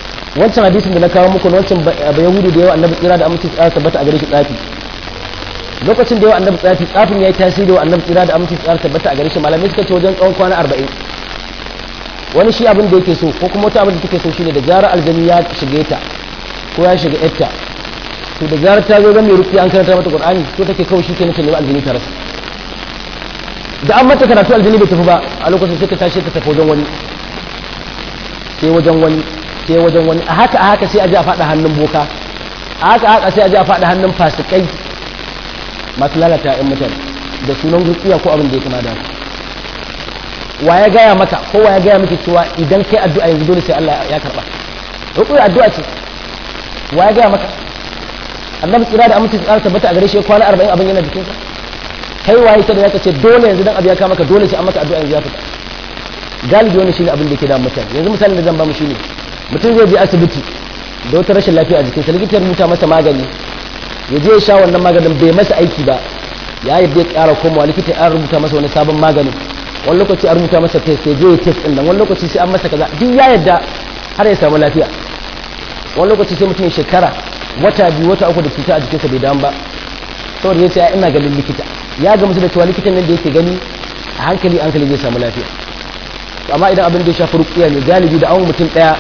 wancan hadisin da na kawo muku na wancan ba yahudu da yawa annabi tsira da aminci tsara tabbata a gare shi tsafi lokacin da yawa annabi tsafi tsafin ya yi tasiri wa annabi tsira da aminci tsara tabbata a gare shi malamai suka ce wajen tsawon kwana arba'in wani shi abin da yake so ko kuma wata abin da take so shine da zarar aljani ya shige ta ko ya shiga yarta to da zarar ta zo ga mai rufi an karanta mata qur'ani to take kawai shi kenan ta nemi aljani ta rasa da an mata karatu aljani bai tafi ba a lokacin sai ta tashi ta tafi wajen wani sai wajen wani sai wajen wani a haka a haka sai a ji a faɗa hannun boka a haka a haka sai a ji a faɗa hannun fasikai masu lalata ‘yan mutane da sunan rukiya ko abin da ya kama da wa ya gaya maka ko wa ya gaya miki cewa idan kai addu'a yanzu dole sai Allah ya karba rukiya addu'a ce wa ya gaya maka annabi tsira da aminci tsara tabbata a gare shi kwana 40 abin yana jikinsa kai waye ta da zaka ce dole yanzu dan abu ya kama maka dole sai an maka addu'a yanzu ya fita galibi wannan shine abin da yake da mutane yanzu misalin da zan ba mu shine mutum zai je asibiti da wata rashin lafiya a jikinsa likitan rubuta masa magani ya je ya sha wannan maganin bai masa aiki ba ya yi bai ƙara komawa likita ya rubuta masa wani sabon maganin wani lokaci a rubuta masa test sai je ya test ɗin nan wani lokaci sai an masa kaza duk ya yadda har ya samu lafiya wani lokaci sai mutum ya shekara wata biyu wata uku da cuta a jikinsa bai damu ba saboda ya ce ya ina ganin likita ya ga musu da cewa likitan nan da yake gani a hankali hankali zai samu lafiya amma idan abin da ya shafi rukiya ne galibi da an mutum ɗaya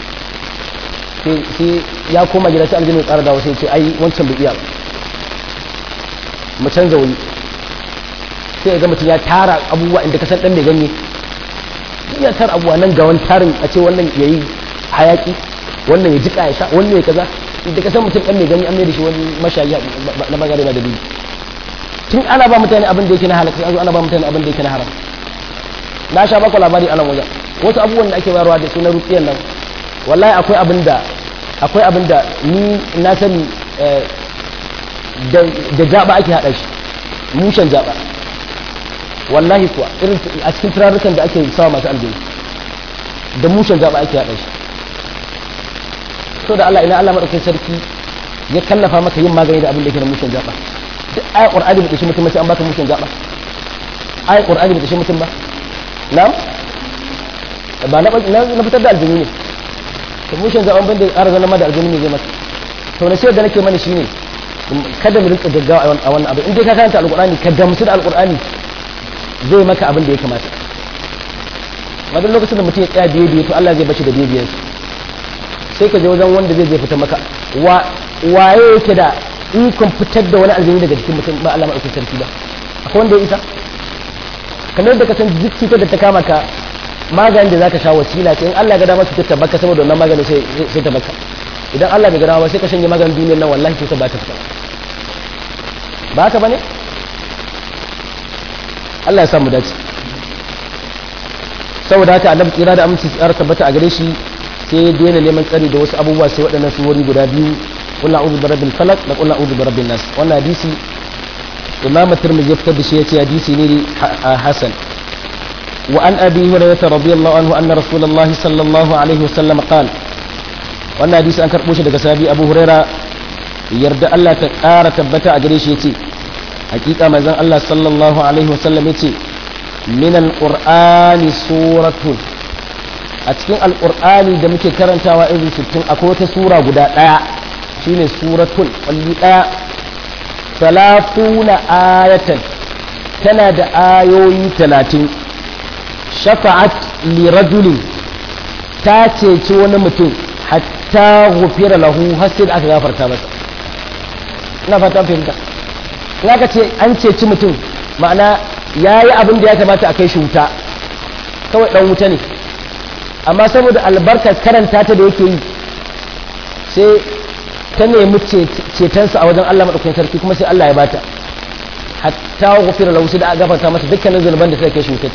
sai ya koma gida sai aljini tsara dawo sai ce ai wancan bai iya ba mu canza wani sai ya ga mutum ya tara abubuwa inda kasar dan mai ganye ya tara abubuwa nan ga wani tarin a ce wannan ya yi hayaki wannan ya jika ya sha wannan ya kaza inda kasar mutum dan mai ganye an mai da shi wani mashayi na magana da dalili tun ana ba mutane abin da yake na halaka an zo ana ba mutane abin da yake na haram na sha baku labari a nan wajen wasu abubuwan da ake bayarwa da sunan rukiyan nan wallahi akwai abin da akwai abin da ni na sani da jaba ake haɗa shi mushen jaba wallahi kuwa irin a cikin turarukan da ake sawa masu aljini da mushen jaba ake haɗa shi so da Allah ina Allah maɗaukin sarki ya kallafa maka yin magani da abin da yake da mushen jaba duk ayat qur'ani bai dashi mutum ba sai an baka mushen jaba ayat qur'ani bai dashi mutum ba na'am ba na fitar da aljini ne to mushin zaɓen ban da ƙara zama da aljini ne zai masa to na sai da nake mana shine kada mu rinka gaggawa a wannan abu in dai ka karanta alqur'ani ka gamsu da alqur'ani zai maka abin da ya kamata wajen lokacin da mutum ya tsaya biye biye to Allah zai bashi da biye biyen sai ka je wajen wanda zai zai fita maka wa waye yake da ikon fitar da wani aljini daga jikin mutum ba Allah madaukakin sarki ba akwai wanda ya isa kamar yadda ka san duk cutar da ta kama ka maganin da zaka sha wasila ce in Allah ga dama cutar ta baka saboda wannan maganin sai sai ta baka idan Allah bai ga dama sai ka shanye maganin duniyar nan wallahi cutar ba ta fita ba haka bane Allah ya samu dace saboda haka annabi tsira da aminci tsara tabbata a gare shi sai ya daina neman tsari da wasu abubuwa sai waɗannan suwari guda biyu qul a'udhu bi rabbil falaq da qul a'udhu bi rabbin nas wannan hadisi imam at-tirmidhi ya fitar da shi yace hadisi ne hasan wa an abi hurairah radiyallahu anhu anna rasulullahi sallallahu alaihi wasallam qala wannan hadisi an karbo shi daga sahabi abu hurairah yarda Allah ta ƙara tabbata a gare shi yace hakika manzon Allah sallallahu alaihi wasallam yace min alqur'ani suratun a cikin alqur'ani da muke karantawa irin sittin akwai wata sura guda daya shine suratun walli daya talafuna ayatan tana da ayoyi talatin shafa'at li rajulin ta ceci wani mutum hatta gufira lahu har sai da aka gafarta masa ina fata fahimta in aka ce an ceci mutum ma'ana ya yi abin da ya kamata a kai shi wuta kawai dan wuta ne amma saboda albarkar karanta ta da yake yi sai ta nemi cetonsa a wajen Allah maɗaukakin sarki kuma sai Allah ya bata hatta gufira lahu sai da aka gafarta masa dukkanin zunuban da suka kai shi wuta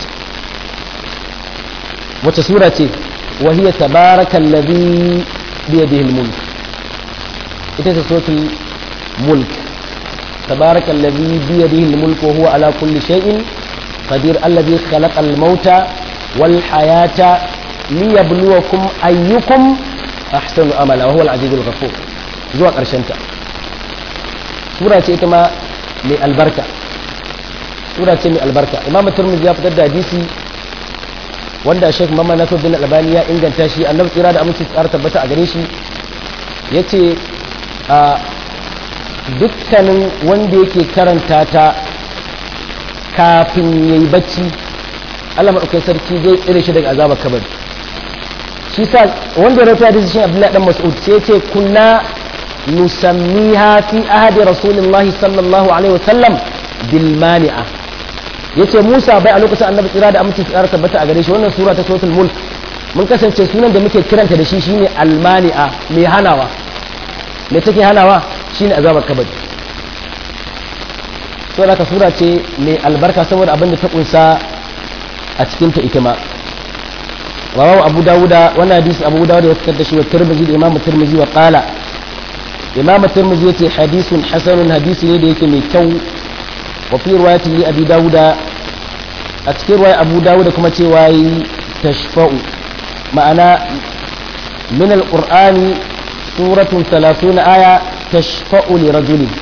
wace sura ce wa hiya tabarakal ladhi bi yadihi al-mulk ita ce suratul mulk tabarakal ladhi bi yadihi al-mulk wa huwa ala kulli shay'in qadir alladhi khalaqa al-mauta wal hayata liyabluwakum ayyukum ahsanu amala wa huwa al-azizul ghafur zuwa karshen ta sura ce ita ma mai albarka sura ce mai albarka imam turmizi ya fitar da hadisi wanda Sheikh Muhammad Nasir bin Albani ya inganta shi annabi tsira da aminci tsara tabbata a gare shi yace a dukkanin wanda yake karanta ta kafin yayi bacci Allah madaukakin sarki zai tsire shi daga azabar kabari shi sa wanda ya rawaita shi Abdullahi dan Mas'ud sai ce kunna nusammiha fi ahadi Rasulullah sallallahu alaihi wasallam bil mani'a yace Musa bai a lokacin Annabi tsira da aminci tsara tabbata a gare shi wannan sura ta suratul mulk mun kasance sunan da muke kiranta da shi shine al mani'a mai hanawa me take hanawa shine azabar kabari to da sura ce mai albarka saboda abin da ta kunsa a cikin ta ita ma rawahu abu dawuda wannan hadisi abu dawuda ya fitar da shi wa tirmidhi da imamu tirmidhi wa qala imamu tirmidhi yace hadisun hasanun hadisi ne da yake mai kyau wa fi riwayati li abi dawuda a cikin riwaya abu dawuda kuma cewa yi tashfa'u ma'ana min alqur'ani suratun 30 aya tashfa'u li rajulin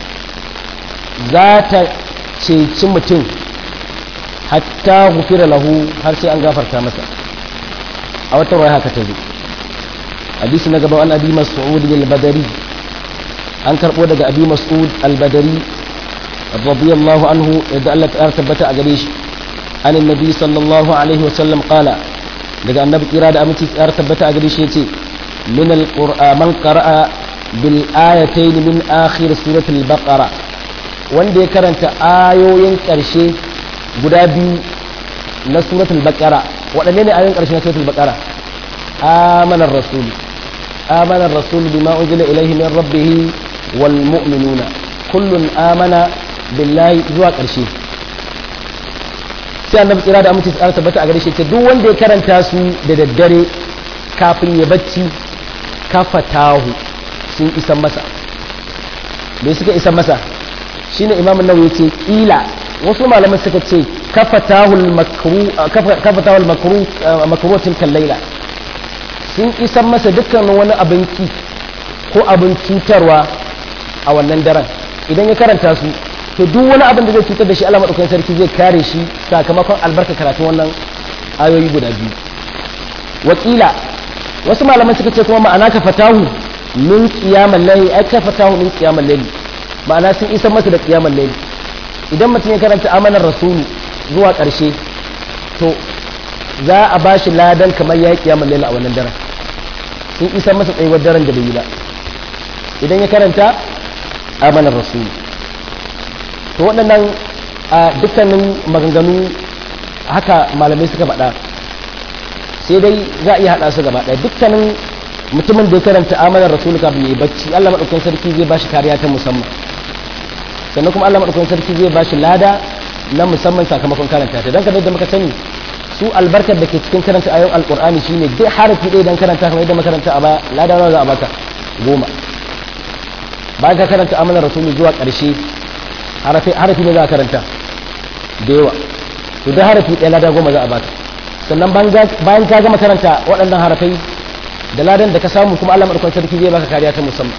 za ta ceci mutum hatta gufira lahu har sai an gafarta masa a wata ruwa haka ta zo hadisi na gaba an abi mas'ud al-badari an karbo daga abi mas'ud al-badari radiyallahu anhu yadda Allah ta tabbata a gare shi an annabi sallallahu alaihi wa sallam qala daga annabi kira da aminci tsar tabbata a gare shi yace min al-qur'an man qara'a bil ayatayn min akhir surati al-baqara wanda ya karanta ayoyin karshe guda biyu na suratul baqara waɗanne ne ayoyin ƙarshe na suratul baqara amanar rasul amanar rasul bima unzila ilayhi min rabbih wal mu'minuna kullun amana billahi zuwa ƙarshe sai annabi tsira da amince tsara tabbata a gare shi ce duk wanda ya karanta su da daddare kafin ya bacci kafatahu sun isan masa me suka isan masa shine imamu nawawi yace kila wasu malaman suka ce kafatahul makru kafatahul makru makrutin kallaila sun isan masa dukkan wani abin ki ko abin cutarwa a wannan daren idan ya karanta su to duk wani abin da zai cutar da shi Allah madaukakin sarki zai kare shi sakamakon albarka karatun wannan ayoyi guda biyu wakila wasu malaman suka ce kuma ma'ana kafatahu min qiyamul layli ai kafatahu min qiyamul layli ma'ana sun isan masa da qiyamul layli idan mutum ya karanta amanar rasulu zuwa ƙarshe to za a ba shi ladan kamar ya yi kiyamun laila a wannan daren sun isa masa tsayuwar daren da bai yi ba idan ya karanta amanar rasulu to waɗannan a dukkanin maganganu haka malamai suka faɗa sai dai za a iya haɗa su gaba ɗaya dukkanin mutumin da ya karanta amanar rasulu kafin ya yi bacci allah maɗaukin sarki zai ba shi kariya ta musamman sannan kuma Allah madaukakin sarki zai bashi lada na musamman sakamakon karanta ta dan kamar yadda muka sani su albarkar da ke cikin karanta ayoyin alqur'ani shine duk harafi ɗaya dan karanta kamar yadda makaranta a baya lada nawa za a baka goma bayan ka karanta amanar rasulu zuwa ƙarshe harafi harafi ne za a karanta da yawa to duk harafi ɗaya lada goma za a baka sannan bayan ka gama karanta waɗannan harafai da ladan da ka samu kuma Allah madaukakin sarki zai baka kariya ta musamman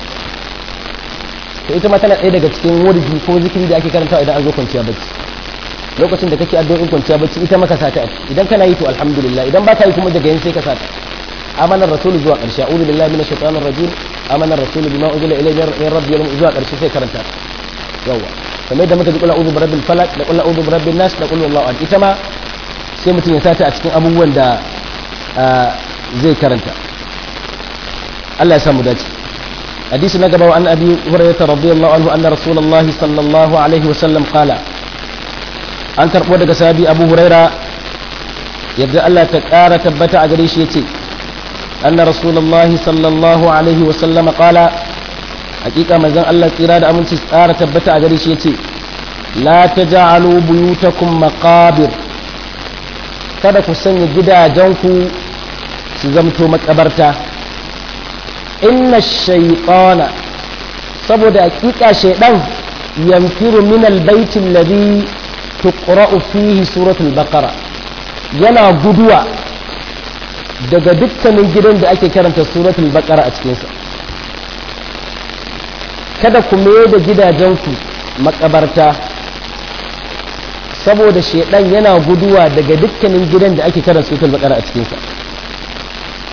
to ita ma tana ɗaya daga cikin wurdi ko zikiri da ake karantawa idan an zo kwanciya bacci lokacin da kake addu'o'in kwanciya bacci ita maka sata idan kana yi to alhamdulillah idan baka yi kuma daga yin sai ka sata amana rasul zuwa ƙarshe a'udhu billahi minash shaitanir rajim amana rasul bima unzila ilayhi min rabbi zuwa ƙarshe sai karanta yawa kamar da muka ji kula a'udhu birabbil falaq da kula a'udhu birabbin nas da kula wallahu ahad ita ma sai mutum ya sata a cikin abubuwan da zai karanta Allah ya samu dace حديث نقب عن أبي هريرة رضي الله عنه أن رسول الله صلى الله عليه وسلم قال أن ترقوا دقى سابي أبو هريرة يبدأ الله تكارة تبتع قريش يتي أن رسول الله صلى الله عليه وسلم قال حقيقة مزان الله إرادة أمن تسارة تبتع قريش يتي لا تجعلوا بيوتكم مقابر kada ku sanya gidajenku su zamto makabarta inna shaitana saboda hakika shaidan yamfiru min albaitin ladhi tuqra'u fihi suratul baqara yana guduwa daga dukkanin gidan da ake karanta suratul baqara a cikinsa kada ku mai da gidajenku makabarta saboda shaidan yana guduwa daga dukkanin gidan da ake karanta suratul baqara a cikinsa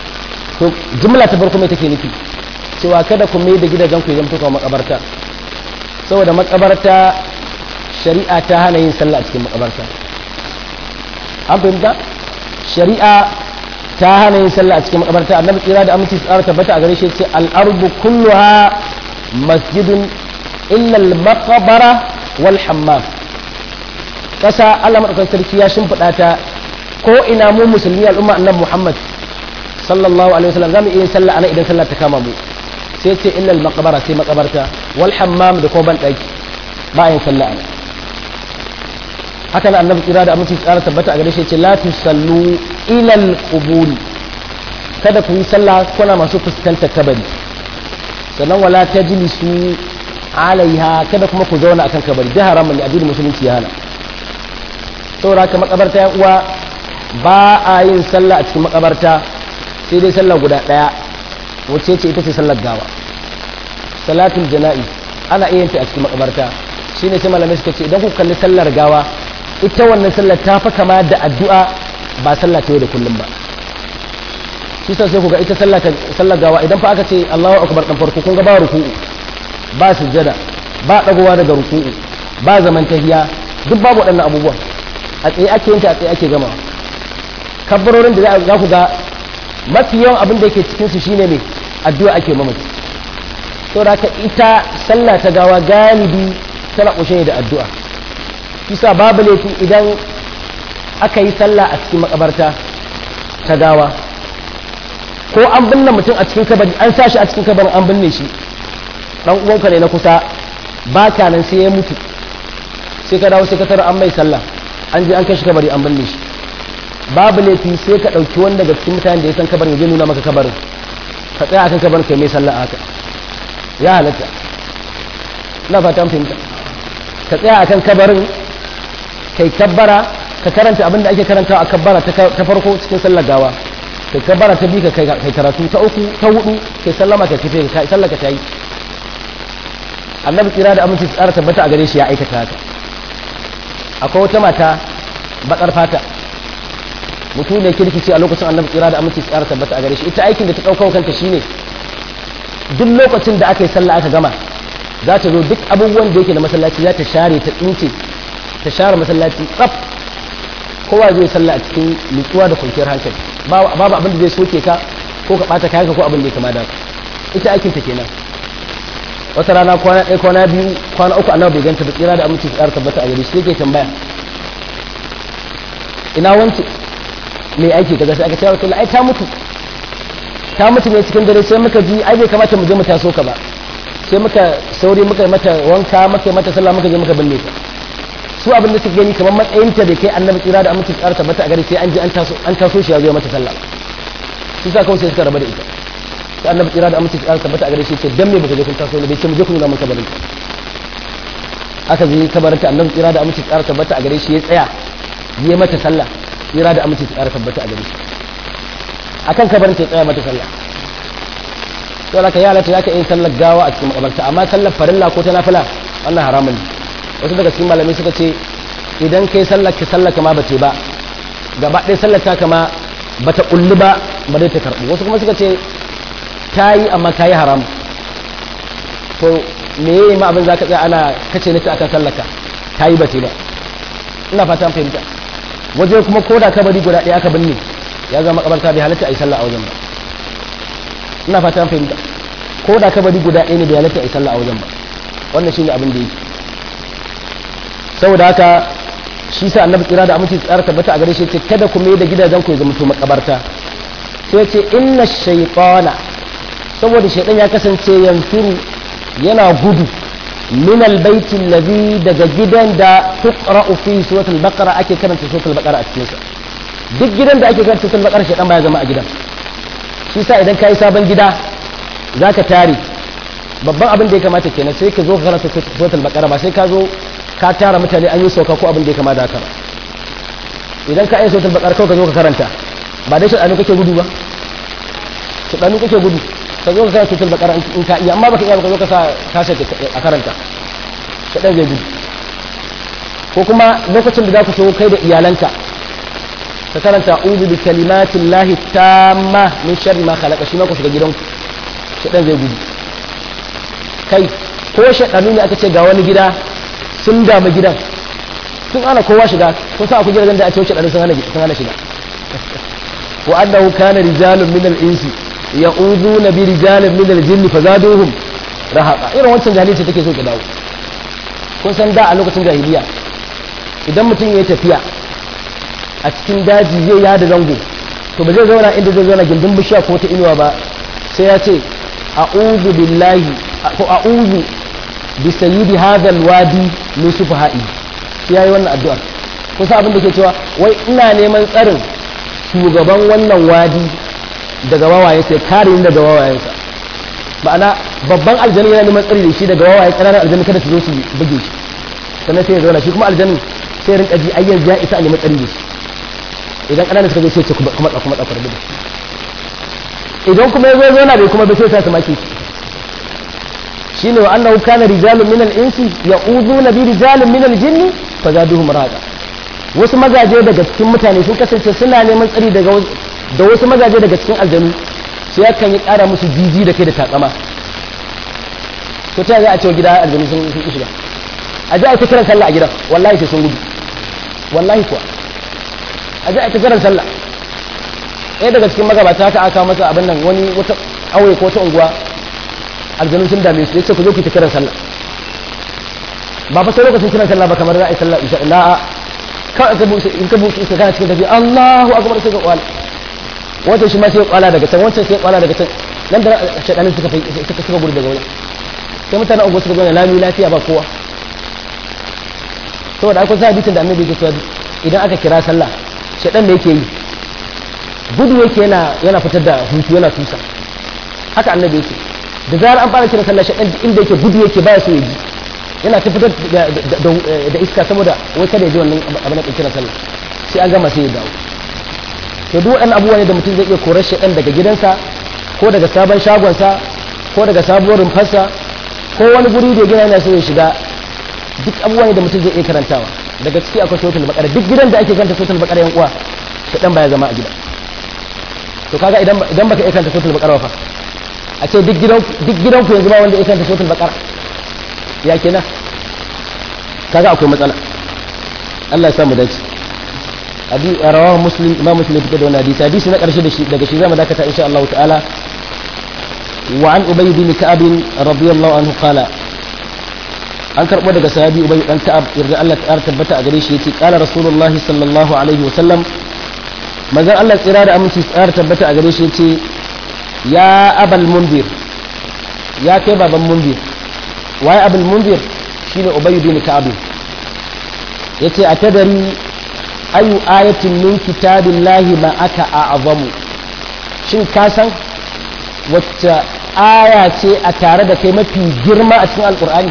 to jumla ta farko mai take nufi cewa kada ku mai da gidajen ku idan kuka makabarta saboda makabarta shari'a ta hana yin sallah a cikin makabarta an fahimta shari'a ta hana yin sallah a cikin makabarta annabi tsira da aminci tsara tabbata a gare shi ce al'arbu kulluha masjidun illa al-maqbara wal hammam kasa Allah madaukakin sarki ya shimfiɗa ta ko ina mu musulmi al'umma annabi Muhammad sallallahu alaihi wasallam zamu iya yin sallah ana idan sallah ta kama mu sai ce illa al-maqbara sai makabarta wal hammam da ko ban daki ba yin sallah ana haka na annabi kira da aminci tsara tabbata a gare shi ce la tusallu ila al-qubur kada ku yi sallah kuna masu fuskantar kabari sannan wala tajlisu alaiha kada kuma ku zauna akan kabari da haramun ne addinin musulunci ya hana saboda haka makabarta ya uwa ba a yin sallah a cikin makabarta sai dai sallah guda daya wacce ce ita ce sallar gawa salatul jana'i ana iya ta a cikin makabarta shine sai malamai suka ce idan ku kalli sallar gawa ita wannan sallar ta fa kama da addu'a ba sallah ta yau da kullum ba shi sai ku ga ita sallar gawa idan fa aka ce Allahu akbar dan farko kun ga ba ruku'u ba sujjada ba dagowa daga ruku'u ba zaman tahiya duk babu waɗannan abubuwan a tsaye ake yin ta a tsaye ake gama kabbarorin da za ku ga mafi yawan abin da yake cikin su shine ne addu'a ake mamaci to da ka ita sallah ta gawa galibi tana kushe da addu'a kisa babu laifi idan aka yi sallah a cikin makabarta ta gawa ko an binne mutum a cikin kabari an sa shi a cikin kabarin an binne shi dan uwanka ne na kusa ba ka nan sai ya mutu sai ka dawo sai ka tara an mai sallah an je an kai shi kabari an binne shi babu laifi sai ka ɗauki wanda daga cikin mutanen da ya san kabarin ya je nuna maka kabarin ka tsaya akan kabarin kai mai sallah haka ya halatta na fata an fahimta ka tsaya akan kabarin kai kabbara ka karanta abin da ake karantawa a kabbara ta farko cikin sallar gawa kai kabbara ta bi ka kai karatu ta uku ta hudu kai sallama ka tafi kai sallar ka tayi annabi tsira da aminci tsara tabbata a gare shi ya aikata haka akwai wata mata bakar fata mutum ne kirkici a lokacin annabi tsira da aminci tsara tabbata a gare shi ita aikin da ta ɗaukar kanta shine duk lokacin da aka yi sallah aka gama za ta zo duk abubuwan da yake da masallaci za ta share ta tsince ta share masallaci tsaf kowa zai sallah a cikin nutsuwa da kwanciyar hankali babu abin da zai soke ka ko ka ɓata kayanka ko abin da ya kama da ita aikin ta kenan wata rana kwana ɗaya kwana biyu kwana uku annabi bai ganta da tsira da aminci tsara tabbata a gare shi yake tambaya ina wance mai aiki kaza sai aka ce wa ai ta mutu ta mutu ne cikin dare sai muka ji ai bai kamata mu je mu taso ka ba sai muka sauri muka yi mata wanka muka yi mata sallah muka je muka binne ta su abin da suke gani kamar matsayin ta da kai annabi tsira da aminci tsara tabbata a gare sai an je an taso an taso shi ya zo mata sallah su sa kawai sai suka raba da ita sai annabi tsira da aminci tsara tabbata a gare shi ce dan me baka je kun taso ne bai ce mu je ku nuna mun kabarin aka je kabarin ta annabi tsira da aminci tsara tabbata a gare shi ya tsaya yi mata sallah tsira da aminci tsara tabbata a gare shi akan kabarin ta tsaya mata sallah to laka ya lata zaka yin sallar gawa a cikin makabarta amma sallar farilla ko ta nafila wannan haramun ne wasu daga cikin malamai suka ce idan kai sallar ka sallar kama ba ce ba gaba ɗaya sallar ta kama ba ta kulli ba ba dai ta karɓu wasu kuma suka ce ta yi amma ta yi haram to me yayi ma abin zaka tsaya ana kace nace akan sallar ka ta yi ba ce ba ina fatan fahimta waje kuma ko da kabari guda ɗaya aka binne ya zama makabarta bai halatta a yi sallah a wajen ba ina fata an fahimta ko da kabari guda ɗaya ne bai halatta a yi sallah a wajen ba wannan shine abin da yake saboda haka shi sa annabi tsira da aminci tsara tabbata a gare shi ce kada ku mai da gidajen ku ya zama to makabarta sai ce inna shaytana saboda shaytan ya kasance yanfiru yana gudu min albayti alladhi daga gidan da tuqra'u fi suratul baqara ake karanta suratul baqara a cikin sa duk gidan da ake karanta suratul baqara shaytan baya zama a gidan shi sa idan kai sabon gida zaka tare babban abin da ya kamata kenan sai ka zo ka karanta suratul baqara ba sai ka zo ka tara mutane an yi sauka ko abin da ya kamata haka ba idan ka yi suratul baqara kawai ka zo ka karanta ba dai shaɗanu kake gudu ba shaɗanu kake gudu ka zo ka karanta suratul baqara in ka iya amma baka iya ka zo ka sa kashe a karanta shaɗan zai gudu ko kuma lokacin da za ku so kai da iyalanka ka karanta uzu bi kalimatin lahi tamma min sharri ma khalaqa shi ma ku shiga gidanku shaɗan zai gudu kai ko shaɗanu ne aka ce ga wani gida sun damu gidan sun hana kowa shiga kun sa akwai gidajen da a ce shaɗanu sun hana shiga wa annahu kana rijalun min al-insi ya'uduna bi rijalin min al-jinn fazaduhum rahaqa irin wancan jahiliya take so ki dawo kun san da a lokacin jahiliya idan mutum ya tafiya a cikin daji zai yada zango to ba zai zauna inda zai zauna gindin bishiya ko ta inuwa ba sai ya ce a'udhu billahi ko a'udhu bi sayyidi hadha alwadi min sufaha'i sai yayi wannan addu'a ko sa abin da ke cewa wai ina neman tsarin shugaban wannan wadi daga wawaye sai kare ni daga wawayensa ma'ana babban aljani yana neman tsari da shi daga wawaye ƙananan aljani kada su zo su buge shi sannan sai ya zauna shi kuma aljanin sai ya rinka ji ayyar ya isa a neman tsari da shi idan ƙananan suka zo sai ce kuma kuma kuma ɗaukar da idan kuma ya zo zauna bai kuma bai sai sa su maki shine wa annahu kana rijalun min al-insi ya'uduna bi rijalin min al-jinni fazaduhum raqa wasu mazaje daga cikin mutane sun kasance suna neman tsari daga da wasu mazaje daga cikin aljanu sai yakan yi ƙara musu jiji da kai da takama to ta za a cewa gida aljanu sun sun shiga a ji a ta kiran sallah a gidan wallahi sai sun gudu wallahi kuwa a ji a ta kiran sallah ɗaya daga cikin magabata haka aka masa abin nan wani wata ƙauye ko ta unguwa aljanu sun dame su ya ce ku zo ku ta kiran sallah ba fa sai lokacin kiran sallah ba kamar za a yi sallah isha na'a kawai ka buɗe in ka buɗe iska kana cikin tafiya Allahu akbar sai ka kwala wancan shi ma sai ya kwala daga can wancan sai ya kwala daga can nan da shaɗanin suka suka suka gudu daga wani sai mutanen unguwa suka gane lami lafiya ba kowa saboda akwai sa hadisin da annabi yake cewa idan aka kira sallah shaɗan da yake yi gudu yake yana yana fitar da hutu yana tusa haka annabi yake da zarar an fara kira sallah shaɗan inda yake gudu yake baya so ya ji yana ta fitar da iska saboda wai kada ya ji wannan abin da kira sallah sai an gama sai ya dawo to duk waɗannan abubuwa ne da mutum zai iya korar shaɗan daga gidansa ko daga sabon shagonsa ko daga sabuwar rumfarsa ko wani guri da gina yana so ya shiga duk abubuwa ne da mutum zai iya karantawa daga ciki akwai sautul bakara duk gidan da ake kanta sautul bakara yan uwa shaɗan baya zama a gida to kaga idan idan baka iya kanta sautul bakara fa a ce duk gidan duk gidan ku yanzu ba wanda ya kanta sautul bakara ya kenan kaga akwai matsala Allah ya samu dace abi rawahu muslim imam muslim fitar da wannan hadisi hadisi na karshe da shi daga shi zamu dakata insha Allah ta'ala wa an ubay bin ka'ab radiyallahu anhu qala an karbo daga sahabi ubay dan ka'ab yarda Allah ta tabbata a gare shi yace qala rasulullah sallallahu alaihi wa sallam manzon Allah tsira da aminci tsara tabbata a gare shi yace ya abal mundir ya kai baban mundir waye abul mundir shine ubay bin ka'ab yace atadari ayu ayatin min kitabillahi ma aka a'zamu shin ka san wacce aya ce a tare da kai mafi girma a cikin alkur'ani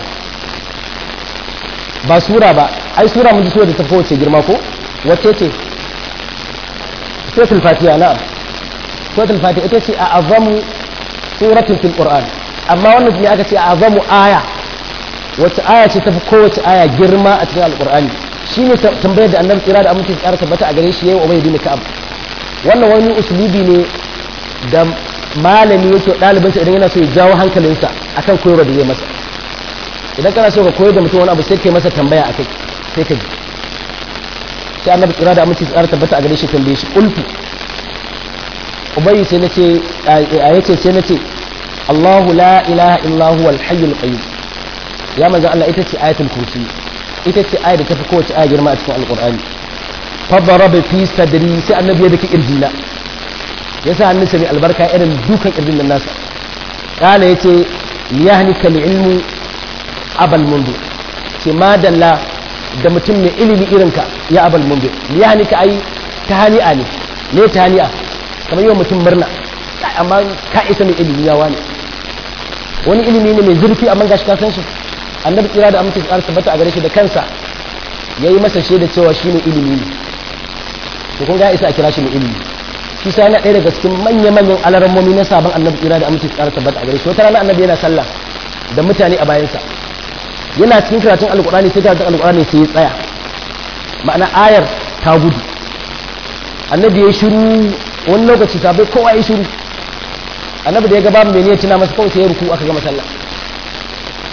ba sura ba ai sura mun ji sura da ta fi wacce girma ko wacce ce suratul fatiha na'am suratul fatiha ita ce a azamu suratul fil qur'an amma wannan ne aka ce a azamu aya wacce aya ce ta fi kowace aya girma a cikin alkur'ani shi ne tambayar da annabi tsira da aminci tsara tabbata a gare shi yayin ubay bin ka'ab wannan wani usulubi ne da malami yake ɗalibinsa idan yana so ya jawo hankalinsa akan koyarwa da zai masa idan kana so ka koyar da mutum wani abu sai kai masa tambaya a kai sai ka ji sai annabi tsira da aminci tsara tabbata a gare shi tambaye shi qultu ubay sai nace a yace sai nace Allahu la ilaha illa huwa al-hayyul qayyum ya manzo Allah ita ce ayatul kursi ita ce ayar da ta fi kowace aya girma a cikin alkur'ani fadaraba fi sadri sai annabi ya dake kirjina ya sa hannunsa mai albarka irin dukan kirjin nan nasa kana yace liyahnika ilmu abal mundu ce madalla da mutum mai ilimi irinka ya abal mundu liyahnika ai tahani'a ne ne tahani'a kamar yi wa mutum murna amma ka isa mai ilimi ya wani wani ilimi ne mai zurfi amma gashi ka san shi annabi kira da amince tsara tabbata a gare shi da kansa ya yi masa shaida cewa shi ne ilimi ne to kun ga isa a kira shi ne ilimi shi sai yana ɗaya daga cikin manya-manyan alarammomi na sabon annabi kira da amince tsara tabbata a gare shi wata rana annabi yana sallah da mutane a bayansa yana cikin karatun alkur'ani sai karatun alkur'ani sai ya tsaya ma'ana ayar ta gudu annabi ya shiru wani lokaci sabai kowa ya shiru annabi da ya ga babu mai ne tuna masa kawai sai ya ruku aka gama sallah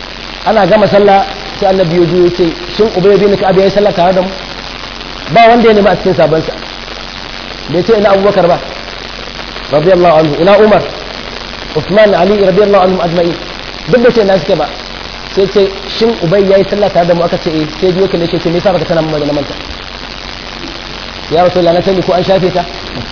ana gama sallah sai annabi ya juyo ce shin ubay bin ka'ab yayi sallah tare da mu ba wanda ya nemi a cikin sabansa bai ce ina abubakar ba radiyallahu anhu ina umar usman ali radiyallahu anhu ajma'in duk da ce na suke ba sai ce shin ubay yayi sallah tare da mu aka ce eh sai biyo kalle ce me yasa baka sanar mu da manta ya rasulullah na sani ko an shafe ta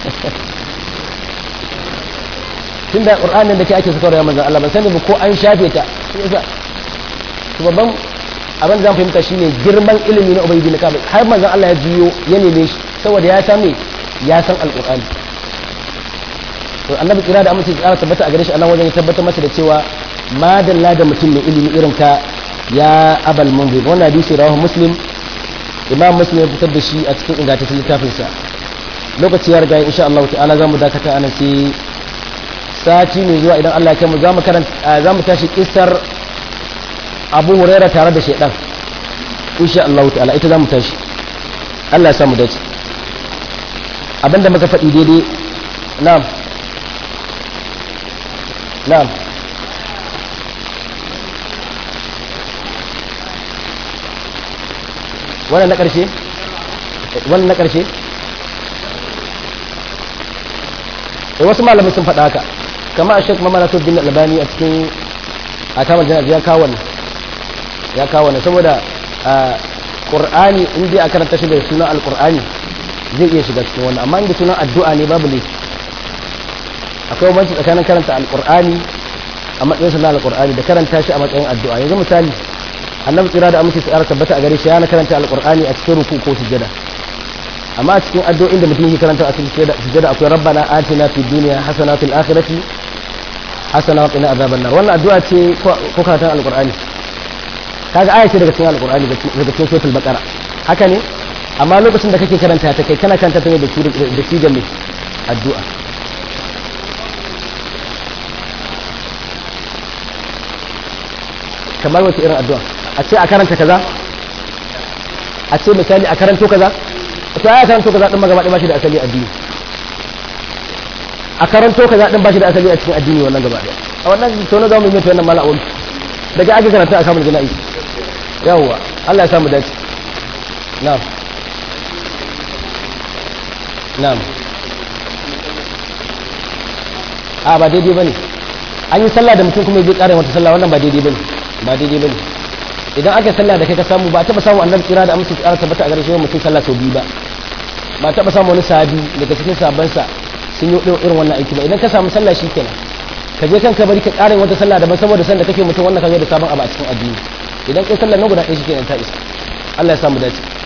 tunda qur'anin da ke ake suka ya manzon Allah ban sani ba ko an shafe ta yasa to babban abin da zan fahimta shine girman ilimi na ubayyi bin ka'ab har manzon Allah ya jiyo ya neme shi saboda ya san me ya san alqur'ani to annabi kira da amince ya tabbata a gare shi Allah wajen ya tabbatar masa da cewa madalla da mutum mai ilimi irin ka ya abal munzir wannan hadisi rawahu muslim imam muslim ya fitar da shi a cikin ingantaccen littafinsa lokaci ya riga insha Allah ta'ala zamu dakata anan sai sati mai zuwa idan Allah ya mu za mu karanta za mu tashi kissar Abu Huraira tare da shaidan insha Allah ta'ala ita za mu tashi Allah ya samu dace abinda muka faɗi daidai na'am na'am wannan na ƙarshe wannan na ƙarshe da wasu malamai sun faɗa haka kama a shek mamana bin albani a cikin a kamar janar ya kawo ne ya kawo ne saboda ƙur'ani in dai a karanta shi da sunan alƙur'ani zai iya shiga cikin wannan amma inda sunan addu'a ne babu laifi akwai banci tsakanin karanta alƙur'ani a matsayin sunan alƙur'ani da karanta shi a matsayin addu'a yanzu misali annabi tsira da amince tsara tabbata a gare shi yana karanta alƙur'ani a cikin ruku ko sujada amma a cikin addu'o'in da mutum yake karanta a cikin sujada akwai rabbana atina fid dunya hasana fil akhirati hasana wa qina azaban nar wannan addu'a ce ko karatun alqur'ani kaga aya ce daga cikin alqur'ani daga cikin suratul baqara haka ne amma lokacin da kake karanta ta kai kana karanta ta ne da da sigar ne addu'a kamar wace irin addu'a a ce a karanta kaza a ce misali a karanto kaza to ya karanto kaza din magana ba shi da asali addini a karanto kaza din ba shi da asali a cikin addini wannan gaba daya a wannan to na zamu yi wannan mala awli daga aka karanta a kamar jana'i yawwa Allah ya samu dace na'am na'am a ba daidai bane an yi sallah da mutum kuma ya ƙara wata sallah wannan ba daidai bane ba daidai bane idan aka sallah da kai ka samu ba taɓa samu annabi kira da amince tsara tabbata a gare shi mutum sallah sau biyu ba ba taɓa samu wani sahabi daga cikin sabansa sun yi irin wannan aiki ba idan ka samu sallah shi kenan ka je kanka bari ka ƙara wata sallah daban saboda sanda kake mutum wannan ka da sabon abu a cikin addini idan kai sallah nan guda ɗaya shi kenan ta isa Allah ya samu dace